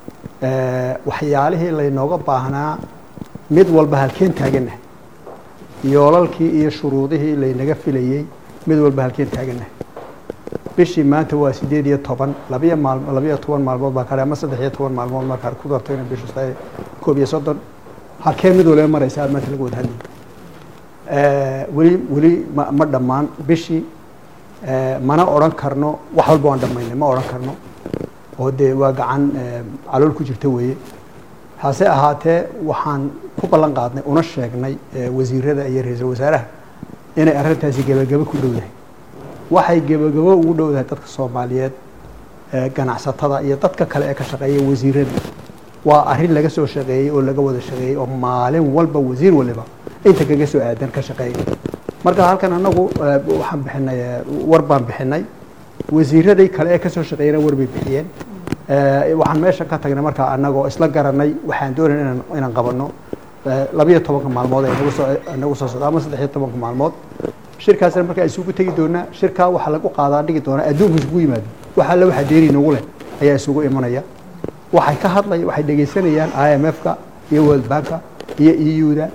waxyaalihii laynooga baahnaa mid walba halkeen taagannahay yoolalkii iyo shuruudihii laynaga filayey mid walba halkeen taagannahay bishii maanta waa sideed iyo toban labiyo maal labiyo toban maalmood baa kale ama saddex iyo toban maalmood markaa ku darto inay bishu tahay koob iyo soddon halkee mid waliba maraysa maanta laga wada hadlayay weli weli ma ma dhammaan bishii mana odhan karno wax walba waan dhammaynay ma odhan karno oo dee waa gacan calool ku jirta weeye hase ahaatee waxaan ku ballan qaadnay una sheegnay wasiirada iyo ra-iisul wasaaraha inay arrintaasi gebagabo ku dhowdahay waxay gebagabo ugu dhowdahay dadka soomaaliyeed ganacsatada iyo dadka kale ee ka shaqeeya wasiirada waa arrin laga soo shaqeeyey oo laga wada shaqeeyey oo maalin walba wasiir waliba inta kaga soo aadan ka shaqeeya marka halkan anagu waxaan bixinay war baan bixinay wasiiradii kale ee kasoo shaqeeyana war bay bixiyeen waxaan meesha ka tagnay markaa anagoo isla garanay waxaan doonayna inaan inaan qabano labiyo tobanka maalmood ee nagu soo nagu soo socda ama saddex iyo tobanka maalmood shirkaasna markaa isugu tegi doonaa shirkaa waxaa lagu qaadaa dhigi doonaa adduunka isugu yimaado waxa alle waxa deeri nagu leh ayaa isugu imanaya waxay ka hadlaya waxay dhegaysanayaan i m f-ka iyo world banka iyo e u-da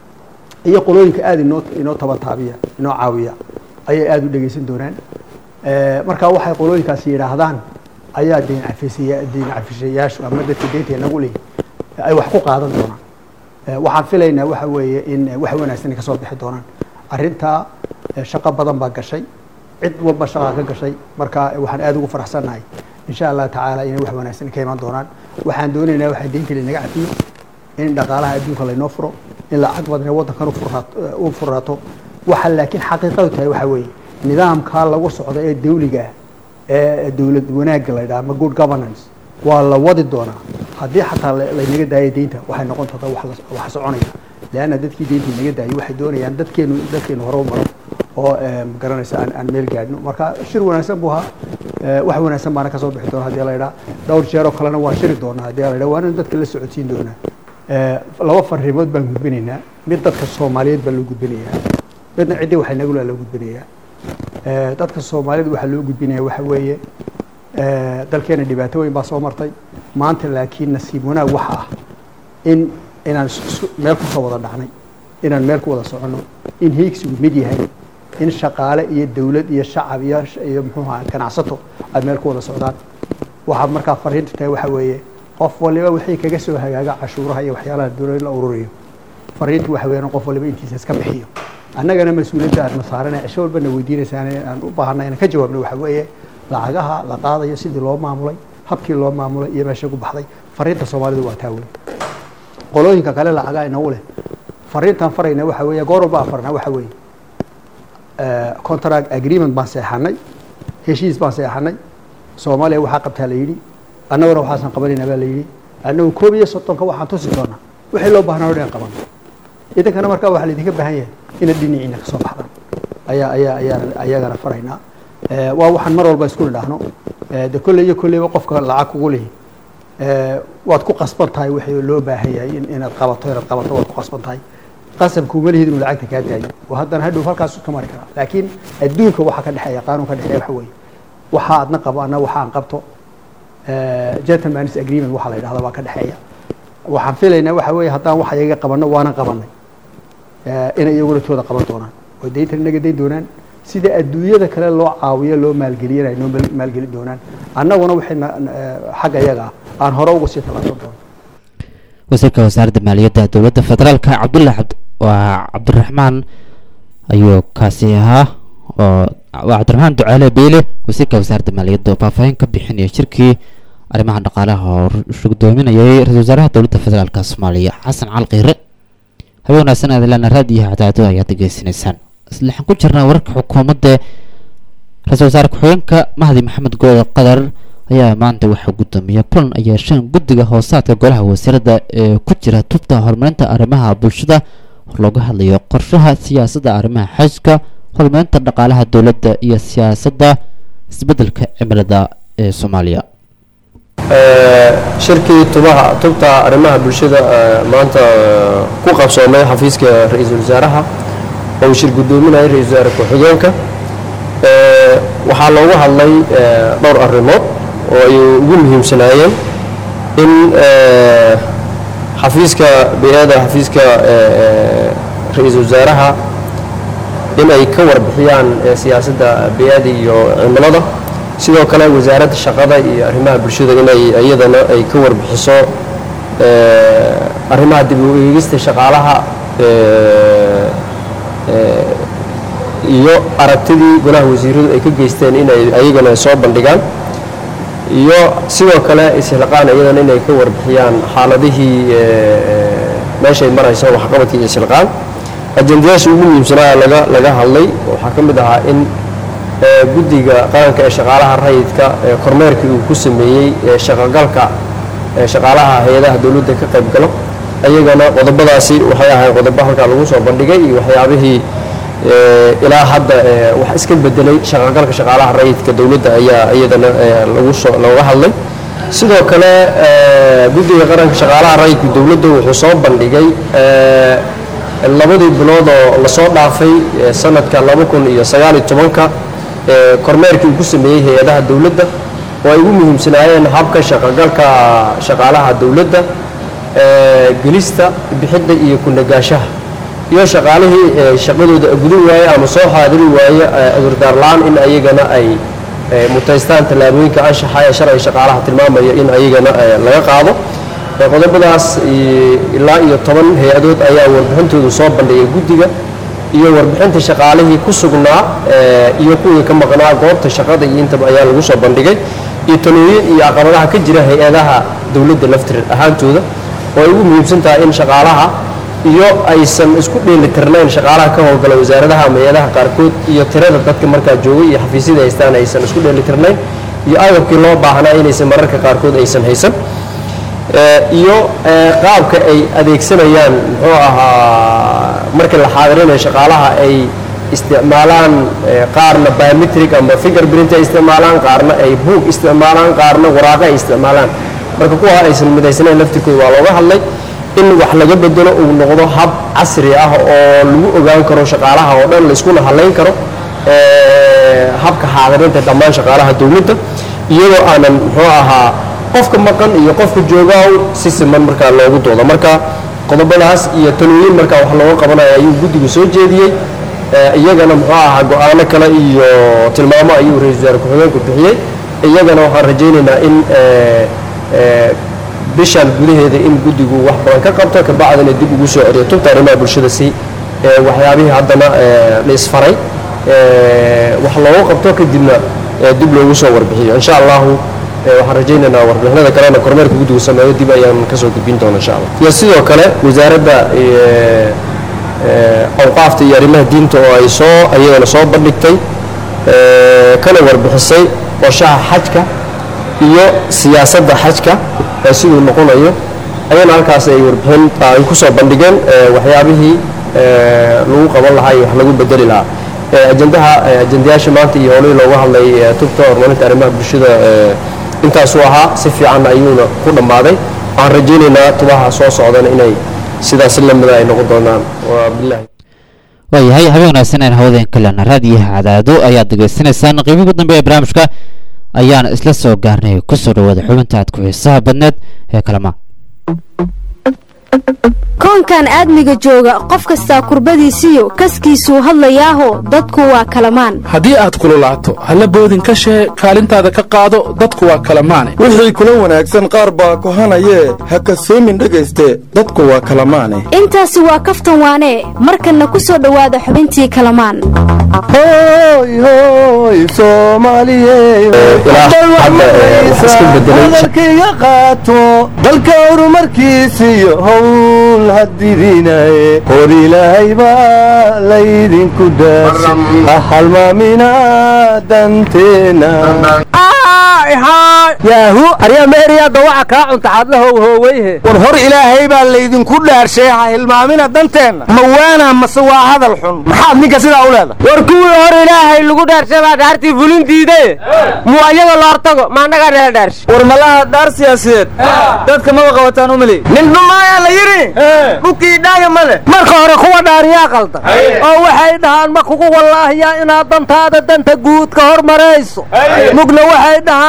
iyo qolooyinka aada inoo inoo tabataabiya inoo caawiya ayay aada u dhegaysan doonaan marka waxay qolooyinkaasi yidhaahdaan ayaa deyn cafisaya deyn cafishayaashu ama dadka deynta nagu leeyihin ay wax ku qaadan doonaan waxaan filaynaa waxa weeye in wax wanaagsan ay kasoo bixi doonaan arrintaa shaqo badan baa gashay cid walba shaqaa ka gashay marka waxaan aada ugu faraxsannahay insha allah tacaala inay wax wanaagsan ka imaan doonaan waxaan doonaynaa waxaa deynta linaga cafiyo in dhaqaalaha adduunka laynoo furo in lacag badan ee waddankan u furaato waxa laakiin xaqiiqadu tahay waxa weeye nidaamkaa lagu socdo ee dawliga ah ee dowlad wanaagga la yidhaha ama good governance waa la wadi doonaa haddii xataa laynaga daayo deynta waxay noqon doontaa wax soconaya leanna dadkii deynta inaga daayay waxay doonayaan dadkeenu dadkeenu hore u maro oo magaranaysa aan aan meel gaadhno marka shir wanaagsan buu ahaa wax wanaagsan baana kasoo bixi doona haddii la yidhaha dhowr jeeroo kalena waan shiri doonaa haddii la yidhaha waana dadka la socodsiin doonaa laba fariimood baan gudbinaynaa mid dadka soomaaliyeed baa loo gudbinayaa midna ciddii waxay nagu laa loo gudbinayaa dadka soomaaliyeed waxaa loo gudbinaya waxa weeye dalkeena dhibaato weyn baa soo martay maanta laakiin nasiib wanaag waxa ah in inaan meel kusoo wada dhacnay inaan meel ku wada soconno in hiigsigu mid yahay in shaqaale iyo dawlad iyo shacab iyo iyo muxuu ahaa ganacsato ay meel ku wada socdaan waxaa markaa fariinta tahay waxa weeye qof waliba wixii kaga soo hagaaga cashuuraha iyo waxyaalaha dowlada in la ururiyo fariintu waxa weeyaan qof waliba intiisa iska bixiyo annagana mas-uuliyadda aadna saaranay cisho walbana weydiinaysaan aan u baahanay inaan ka jawaabno waxa weeye lacagaha la qaadayo sidii loo maamulay habkii loo maamulay iyo meesha ku baxday fariinta soomaalidu waa taa weyn qolooyinka kale lacagaa inagu leh fariintaan farayna waxa weeye goor walba aan farnaa waxa weeye contract agreement baan seexanay heshiis baan seexanay soomaaliya waxaa qabtaa la yidhi annaguna waxaasan qabanayna baa la yidhi annagu koob iyo soddonka waxaan tusi doonaa wixii loo baahnaa o dhan qaban idinkana markaa waxaa laydinka baahan yahay inaad dhinaciina ka soo baxdaan ayaa ayaa ayaan ayagana faraynaa waa waxaan mar walba isku nidhaahno de kolley iyo kolleyba qofka lacag kugu lihi waad ku qasban tahay wixii loo baahan yahay inaad qabato inaad qabato waad ku qasban tahay qasabkuuma lihid inuu lacagta kaa daayo oo haddana hadhow halkaas ka mari karaa laakiin adduunka waxaa ka dhexeeya qaanuun ka dhexeeya waxa weeye waxa aadna qabo anna waxa aan qabto gentleman's agreement waxaa la yidhahda baa ka dhexeeya waxaan filaynaa waxa weeye haddaan wax iyaga qabanno waanan qabanay inay iyaguna tooda qaban doonaan oo deyntan inaga dayn doonaan sida adduunyada kale loo caawiyo loo maalgeliyana ay noo maalgelin doonaan annaguna waxayna xagga iyaga ah aan hore uga sii tallaabsan doono wasiirka wasaaradda maaliyadda dowladda federaalka cabdullahi cabd waa cabdiraxmaan ayuu kaasi ahaa oo waa cabdiraxmaan ducaale beyle wasiirka wasaaradda maaliyadda oo faahfaahin ka bixinaya shirkii arrimaha dhaqaalaha oo shugdoominayay ra-isul wasaaraha dowladda federaalka soomaaliya xasan cali qiire habeen wanaagsan aadilana raadiyo cadaado ayaad degeysanaysaan islaxan ku jirnaa wararka xukuumadda ra-isul wasaare ku-xigeenka mahdi maxamed gooda qadar ayaa maanta waxaa guddoomiya kulan ay yeesheen guddiga hoosaadka golaha wasiirada ee ku jira tubta horumarinta arrimaha bulshada oo looga hadlayo qorshaha siyaasadda arrimaha xajka horumarinta dhaqaalaha dowladda iyo siyaasadda isbeddelka cimilada ee soomaaliya shirkii tubaha tubta arrimaha bulshada maanta ku qabsoomay xafiiska ra-iisul wasaaraha oo uu shir guddoominayay ra-isul wasaare ku-xigeenka waxaa loogu hadlay dhowr arrimood oo ay ugu muhiimsanaayeen in xafiiska bey-ada xafiiska ra-iisul wasaaraha in ay ka warbixiyaan siyaasadda bey-ada iyo cimilada sidoo kale wasaaradda shaqada iyo arrimaha bulshada inay iyadana ay ka warbixiso arrimaha dib u eegista shaqaalaha iyo aragtidii golaha wasiiradu ay ka geysteen inay ayagana soo bandhigaan iyo sidoo kale isilqaan iyadana inay ka warbixiyaan xaaladihii meeshay marayso waxqabadkii isilqaan ajendayaasha ugu muhiimsanaa laga laga hadlay waxaa ka mid ahaa in guddiga qaranka ee shaqaalaha rayidka kormeerkii uu ku sameeyey shaqogalka shaqaalaha hay-adaha dowladda ka qayb galo ayagana qodobadaasi waxay ahayn qodobo halkaa lagu soo bandhigay iyo waxyaabihii ilaa hadda wax iska bedelay shaqogalka shaqaalaha rayidka dowladda ayaa iyadana lagu soo looga hadlay sidoo kale guddiga qaranka shaqaalaha rayidka dowladda wuxuu soo bandhigay labadii bilood oo lasoo dhaafay sanadka laba kun iyo sagaal iyo tobanka kormeerkii uu ku sameeyey hay-adaha dowladda oo ay ugu muhiimsanaayeen habka shaqogalka shaqaalaha dowladda gelista bixidda iyo kunagaashaha iyo shaqaalihii shaqadooda gudin waaye ama soo xaadiri waaye agurdaar la-aan in ayagana ay mutaystaan tallaabooyinka anshaxa ee sharciga shaqaalaha tilmaamaya in ayagana laga qaado qodobadaas ilaa iyo toban hay-adood ayaa warbixintoodu soo bandhigay guddiga iyo warbixinta shaqaalihii ku sugnaa iyo kuwii ka maqnaa goobta shaqada iyo intaba ayaa lagu soo bandhigay iyo talooyin iyo caqabadaha ka jira hay-adaha dowladda laftir ahaantooda oo ay ugu muhiimsan tahay in shaqaalaha iyo aysan isku dheelitirnayn shaqaalaha ka howlgala wasaaradaha ama hay-adaha qaarkood iyo tirada dadka markaa joogay iyo xafiisyada haystaan aysan isku dheelitirnayn iyo agabkii loo baahnaa inaysan mararka qaarkood aysan haysan iyo qaabka ay adeegsanayaan muxuu ahaa markii la xaadirinayo shaqaalaha ay isticmaalaan qaarna biometric ama fingerprint ay isticmaalaan qaarna ay buug isticmaalaan qaarna waraaqo ay isticmaalaan marka kuwa aysan midaysanayn laftirkooda waa looga hadlay in wax laga bedelo uu noqdo hab casri ah oo lagu ogaan karo shaqaalaha oo dhan la iskuna halayn karo habka xaadirinta dhammaan shaqaalaha dowladda iyadoo aanan muxuu ahaa qofka maqan iyo qofka joogaa si siman markaa loogu doodo marka qodobadaas iyo talooyin markaa wax looga qabanayo ayuu guddigu soo jeediyey iyagana muxuu ahaa go-aano kale iyo tilmaamo ayuu ra-isul wasaare ku-xigeenku bixiyey iyagana waxaan rajaynaynaa in bishan gudaheeda in guddigu wax badan ka qabto kabacdina dib ugu soo celiyo tubta arrimaha bulshada si waxyaabihii haddana la isfaray wax loogu qabto kadibna dib loogu soo warbixiyo insha allahu waxaan rajaynaynaa warbixinada kalena kormeerka guddigu sameeyo dib ayaan kasoo gudbin doona insha allah iyo sidoo kale wasaaradda awqaafta iyo arrimaha diinta oo ay soo ayagana soo bandhigtay kana warbixisay qorshaha xajka iyo siyaasadda xajka ee siduu noqonayo ayana halkaas ay warbixin ay ku soo bandhigeen waxyaabihii lagu qaban lahaa iyo wax lagu bedeli lahaa ajendaha ajendayaasha maanta iyo howlihii looga hadlay tubta horumarinta arrimaha bulshada intaasuu ahaa si fiican ayuuna ku dhammaaday waxaan rajaynaynaa tubaha soo socdana inay sidaas lamida ay noqon doonaan waa bilahi waayahay habeen wanaagsan aan hawadeen kalena raadiyaha cadaado ayaad degeysanaysaan qiibii ugu dambe ee barnaamijka ayaan isla soo gaarnay kusoo dhawaada xubinta aad ku xiisaha badneed ee kalama koonkan aadmiga jooga qof kastaa kurbadiisiyo kaskiisuu hadlayaaho dadku waa kalamaan haddii aad kululaato halla boodin ka shee kaalintaada ka qaado dadku waa kalamaane wixii kula wanaagsan qaar baa kohanayee ha kasoomin dhegayste dadku waa kalamaane intaasi waa kaftan waanee markanna ku soo dhowaada xubintii kalamaan hadalkayga qaato dalka horumarkiisiyo howl hadidinaye hor ilaahay baa laydinku dhaarsa ha halmaamina danteena yaahu arya meeriyaadda waxa kaa cunta xadlahow hooweyhe war hor ilaahay baa laydinku dhaarshay ha hilmaamina danteenna ma waana mase waa hadal xun maxaad ninka sidaa u leedahay war kuwii hor ilaahay lagu dhaarshay baa dhaartii fulin diidaye muu ayaga la hortago ma annagaa nala dhaarshay war malaha dhaar siyaasadeed dadka maba qabataan u mali nin dhumaayaa la yidhi dhulkii dhaaya ma leh marka hore kuwa dhaariyaa qalda oo waxay dhahaan ma kugu wallaahiyaa inaad dantaada danta guud ka hormarayso mugna waxay dhahaan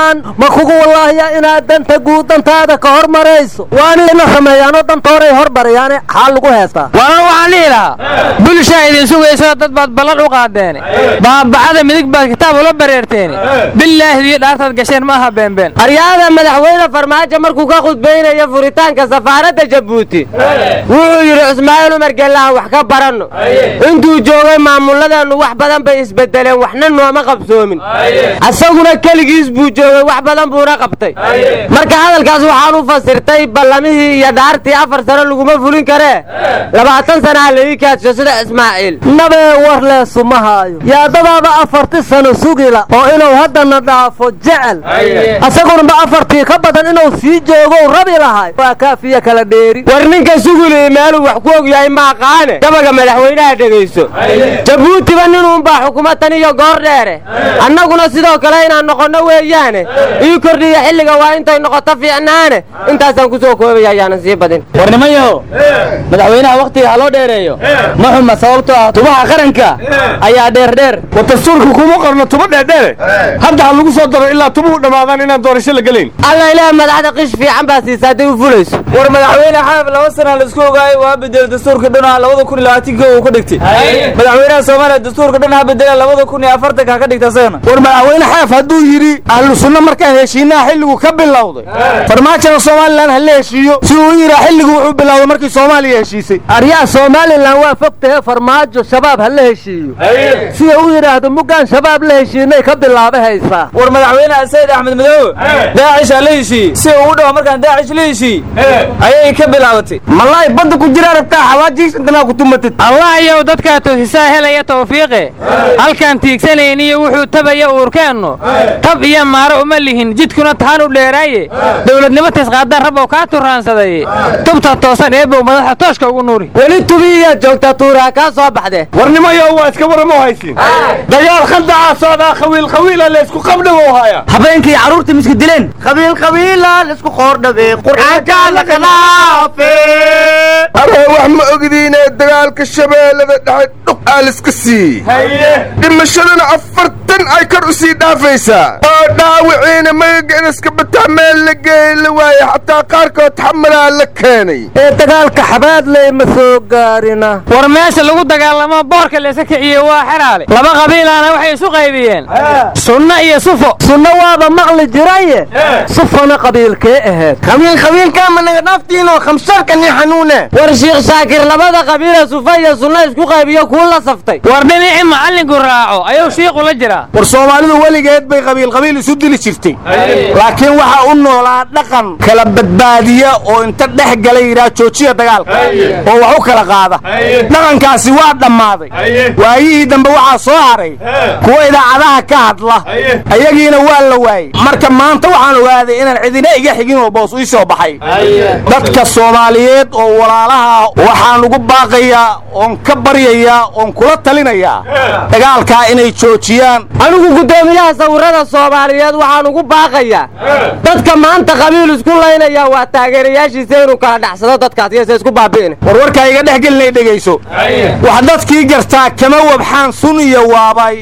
maan ma kugu wallaahiya inaad danta guud dantaada ka hormarayso waana ina sameeyaanoo dantooray hormarayaane xaa lagu heestaa waana waxaan dhihi lahaa bulshaa idin sugayso dad baad ballan u qaadeene baabacada midig baad kitaab ula bareerteene bilaahdiyo dhaartaad gasheen ma aha beenbeen aryaada madaxweyne farmaajo markuu ka khudbaynayo furitaanka safaaradda jabuuti wuxuu yidhi cismaaciil umar gellahan wax ka baranno intuu joogay maamulladeennu wax badan bay isbedeleen waxna nooma qabsoomin asaguna keligiis buu joogay wax badan buuna qabtay marka hadalkaas waxaan u fasirtay ballamihii iyo dhaartii afar sano laguma fulin karee labaatan sana ha laii kaadsho sida ismaaciil nabee war leesu ma haayo yaadadaaba afarti sano sugila oo inuu haddana dhaafo jecel asagunaba afartii ka badan inuu sii joogow rabi lahay waa kaafiya kala dheeri war ninka suguli meeluu wax ku og yahay ma aqaane gabaga madaxweynaha dhegayso jabuutiba ninuunbaa xukuma tan iyo goor dheere annaguna sidoo kale inaan noqonno weeyaane ii kordhiya xilliga waa intay noqoto fiicnaane intaasaan ku soo koobaya ayaanan sii badin war nimanyaho madaxweynaha wakhtiga ha loo dheereeyo ma xuma sababtoo ah tubaha qaranka ayaa dheerdheer war dastuurka kuma qorno tuba dheerdheere hadda ha lagu soo daro ilaa tubuhu dhammaadaan inaan doorasho la gelayn alla ilaah madaxda qish fiican baa siisaa hadday u fulayso war madaxweyne xaaf laba sana laisku ogaayay waa bedel dastuurka dhan labada kun iyo labaatanka uu ka dhigtay madaxweynaha soomaaliya dastuurka dhan ha bedela labada kun iyo afartanka ka dhigta asagana war madaxweyne xaaf hadduu yidhi ahlu sunno markaan heshiinaha xilligu ka bilowday farmaajada somalilan ha la heshiiyo si uu u yidhaa xilligu wuxuu bilowday markii soomaaliya heshiisay aryaa somalilan waa fog tahe farmaajo shabaab ha la heshiiyo sida u yidhaahdo muggaan shabaab la heshiinay ka bilaaba haysaa war madaxweyne sayid axmed madoobe daacish ha la heshiiyey si uu u dhaho markaan daacish la heshiiyey ayay ka bilaabatay malaay badda ku jira rabtaa xawaajiis intanaa ku tumatid allah yow dadkaa toosisaa helaya tawfiiqe halkaan tiigsanayniyo wuxuu tabaya uurkeennu tab iyo maaro uma lihin jidkuna tahan u dheeraaye dowladnimo tisqaadaan rabow kaa turaansaday tubta toosan eebow madaxa tooshka ugu nuuri weli tubiiyaad joogtaa tuuraha kaa soo baxde warnimayo waa iska waramo haysin dagaal khaldacaa socdaa khawiil khawiila laysku qabdhagow haya habeenkii carruurta miska dileen qabiil qabiila laysku qoordhabe qur'aankaa la khilaafe aree wax ma ogdiine dagaalka shabeellada dhexe dhuq aa liska sii dhimashadana afartan ay kor u sii dhaafaysaa oo dhaawiciina magaga inaska bataa meel la geey la waaye xataa qaarkood xamalaa la keenay ee dagaalka xabaadley ma soo gaarina war meesha lagu dagaalamo boorka laysa kiciyey waa xeraale laba qabiilaana waxay isu qaybiyeen sunno iyo sufo sunno waaba maqli jiraye sufona qabiilkee ahayd qabiil qabiilkaa ma naga dhaaftiinoo khamsarka ni xanuune war shiikh shaakir labada qabiila sufa iyo sunno isku qaybiyo kuu la saftay war dhinacii macallinku raaco ayuu shiiqu la jiraa war soomaalidu weligeed bay qabiil qabiil isu dili jirtay laakiin waxaa u noolaa dhaqan kala badbaadiya oo inta dhex gala yidhaha joojiya dagaalka oo wax u kala qaada dhaqankaasi waa dhammaaday waayihii dambe waxaa soo haray kuwa idaacadaha ka hadla ayagiina waa la waayey marka maanta waxaan ogaaday inaan cidina iga xigin oo boos ii soo baxay dadka soomaaliyeed oo walaalaha waxaan ugu baaqayaa oon ka baryayaa oon kula talinayaa dagaalkaa inay joojiyaan anigu guddoomiyaha sawirada soomaaliyeed waxaan ugu baaqayaa dadka maanta qabiil isku laynaya waa taageerayaashiisa inuu kala dhacsado dadkaas iyose isku baabi'in warwarkaa iga dhex gelinay dhegayso wax dadkii gartaa kama wabxaan sun iyo waabay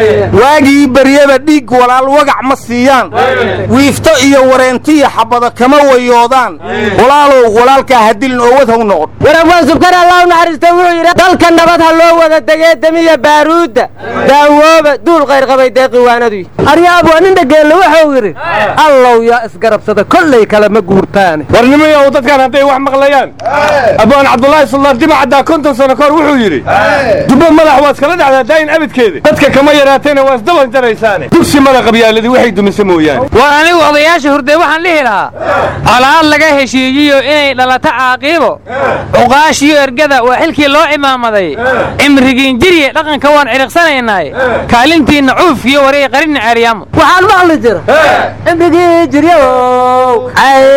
waagii beryaba dhiig walaal wagac ma siiyaan wiifto iyo wareentiya xabado kama wayoodaan walaalow walaalkaa hadilin oo wadhow noqon warabwaan subkar allah u naxariista wuxuu yidhi dalka nabad ha loo wada degee demiya baaruudda daawooba duul qayrqabay deeqi waanadu aryaab waa nin dhageelle wuxuu yidhi allow yaa isgarabsada kollay kalema guurtaane warnimayow dadkan hadday wax maqlayaan abaan cabdulaahi suldaan dima caddaa konton sano kahor wuxuu yidhi dubbo madax waa iskala dhacdaa daayin abidkeeda dadka kama yaraatayna waa isdaban jaraysaane dugsi mada qabyaaladii waxay dumisa mooyaane war anigu odayaasha hurdee waxaan dhihi lahaa colaad laga heshiiyiyo inay dhalato caaqiibo cuqaashiyo ergada waa xilkii loo cimaamaday cimrigiin jirye dhaqanka waan ciriqsanaynaaye kaalintiinna cuufkiyo wareey qarinna ceeryaamo waxaan maqli jira cimrigii jiryow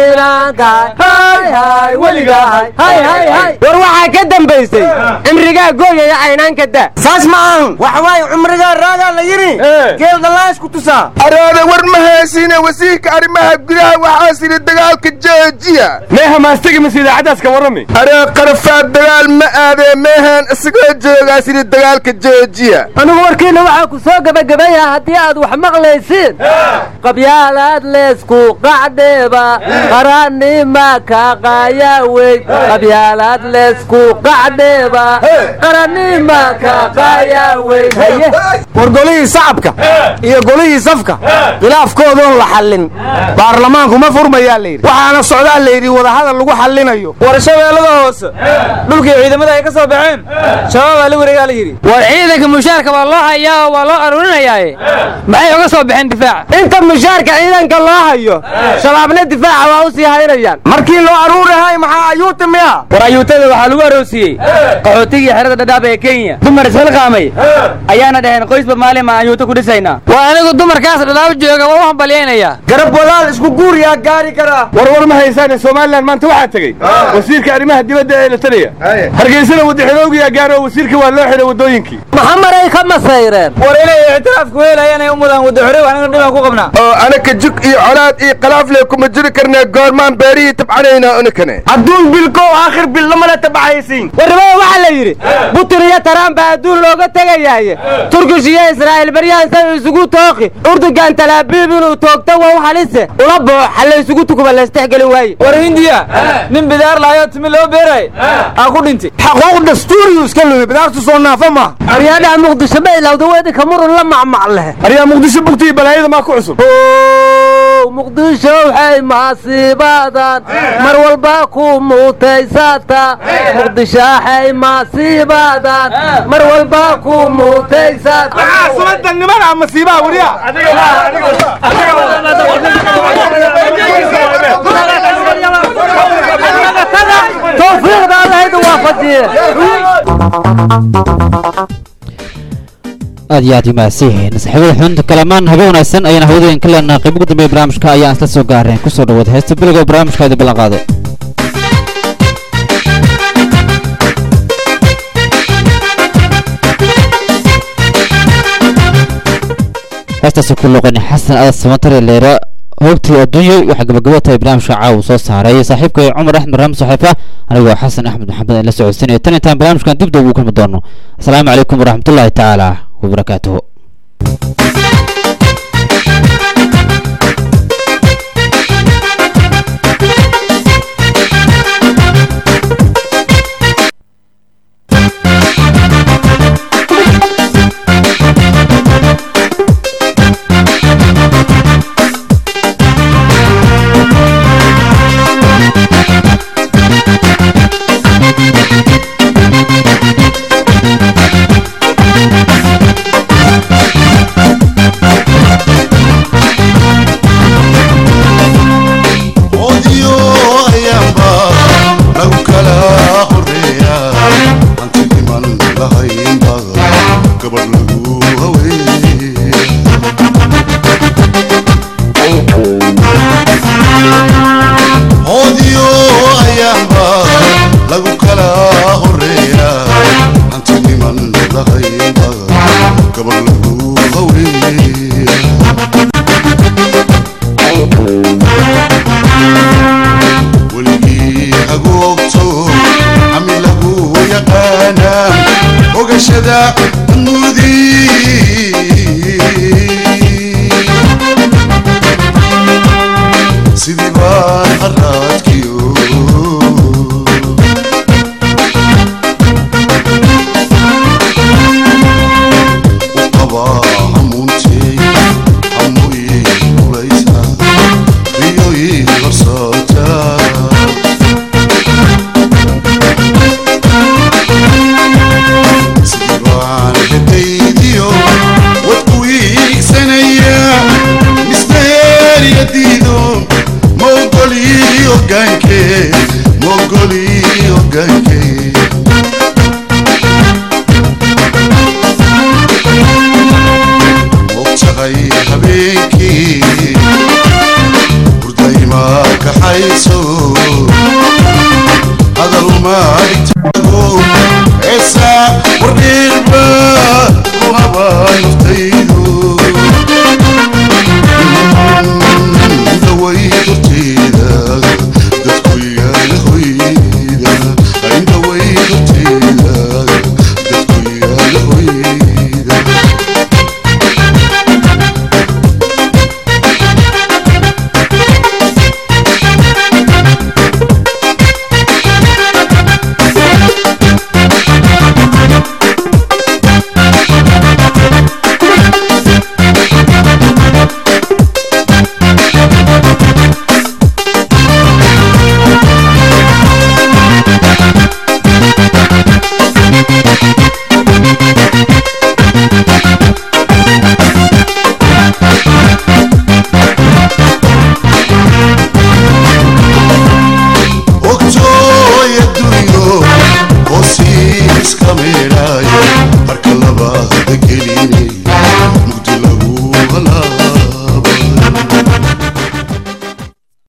caynaankaay weligahay war waxaa ka dambaysay cimrigaa gooyaya caynaanka da saas ma ahan waxa waaye cumrigaa raagaa la yidhi geel dhalaas ku tusaa araada war ma heesine wasiirka arrimaha gudaha waxaas yidhi dagaalka joojiya meeha maastegi mas idaacaddaas ka warrami aree qarafaad dagaal ma aadee meehaan isagoo joogaas yidhi dagaalka joojiya anigu warkiinna waxaa ku soo gebagabeeyaha haddii aad wax maqlaysiin qabyaalaad leesku qacdheeba qarannima ka qaayaweyn qabyaalaad leesku qacdheeba qarannima ka qaayaweyn haye war golihii sacabka iyo golihii safka khilaafkoodoon la xallin baarlamaanku ma furmayaa layidhi waxaana socdaa layidhi wadahadal lagu xallinayo war shabeellada hoose dhulkii ciidamada ay ka soo baxeen shabaabaa la wareegaa la yidhi war ciidanka mushaarka waa loo hayaa oo waa loo aruurinayaaye maxay uga soo baxeen difaaca inta mushaarka ciidanka loo hayo shabaabna difaaca waa u sii haynayaan markii loo aruurahay maxaa ayuuta miya war ayuutada waxaa lagu aroosiyey qaxootigii xerada dhadhaab ee kenya dumar isxilqaamay ayaana dhaheen qoysba maalin maan ayuuta ku dhisaynaa waa anigu dumarkaas dhadhaab jooga waa u hambalyaynayaa garab walaal isku guuriyaa gaari karaa warwar ma haysaane somalilan maanta waxaa tegey wasiirka arrimaha dibadda ee lataliya hargeysada wadaxidowgiyaa gaaro wasiirka waa loo xidhay waddooyinkii maxamaray ka masayreen war inay ictiraafku helayaan ay u mudaan wadaxore aniga dhibaan ku qabnaa oo anaka jug iyo colaad iyo khalaafle kuma jiri karnee goormaan beerihii tabcanaynaa unikane adduun bilkow aakhir bil lamala tabcaysiin warnimada waxaa la yidhi butin iyo taraan baa adduun looga tegayaaye turkish iyo israa'iil baryahan say isugu tooqi urdugan talaabiib inuu toogta waa u halise ula booxa la isugu tukuba laystexgeli waaye war hindiya nin bidaar lahayo timi loo beeray aa ku dhintay xaquuq dastuuriyu iska lumi bidaartu soo naafa ma aryaadhaha muqdisho ma ilowda weedinka murun la macmac leh aryaa muqdisho bugtii balaayada maa ku cusub muqdisho waxay maasiibaadan mar walba ku muutaysata muqdisho waxay maasiibaadan mar walba ku muutaysata sunadan nimana masiibaha wariya tawfiiqda allahayda waafajiye aad iyo aad u mahadsanyihiin saaxiibada xubinta kalamaan habe wanaagsan ayaan hawadayn ka leenahay qayb ugu dambeeya barnaamijka ayaan isla soo gaareen kusoo dhawaada heesta bilowga barnaamijkaadi ballan qaaday heestaasi ku luqani xasan adas samatare leera hoogtii adduunya waxaa gabagabo tahay barnaamijka caawa soo saaray saaxiibka cumar axmed raxmed saxiifa anigoo xasan axmed maxamed aan la socodsiinaya tan intaan barnaamijkan dib dib ugu kulmi doono asalaamu calaykum waraxmatullaahi tacaala wabarakaatuhu oodiyo ayaanba lagu kala horeeya hanti dhiman lahaynba gabadh lagu haweeye oodiyo ayaanba lagu kala horeeya hanti dhiman lahaynba gabadh lagu haweeye weligii hagoogto cami lagu yaqaana ogashada mudii sidii baan haraadkiyo u qabaa hamuuntee hamuyi kulaysa riyoyi horsoota sidii baan dhadaydiyo wadku iigsanaya mismeeriyadiido mogoli ogaanke mogoli ogaanke mogtahay habeenkii hurdayma kaxayso hadal maaligtago eesa wardhiirba ku habaa naftay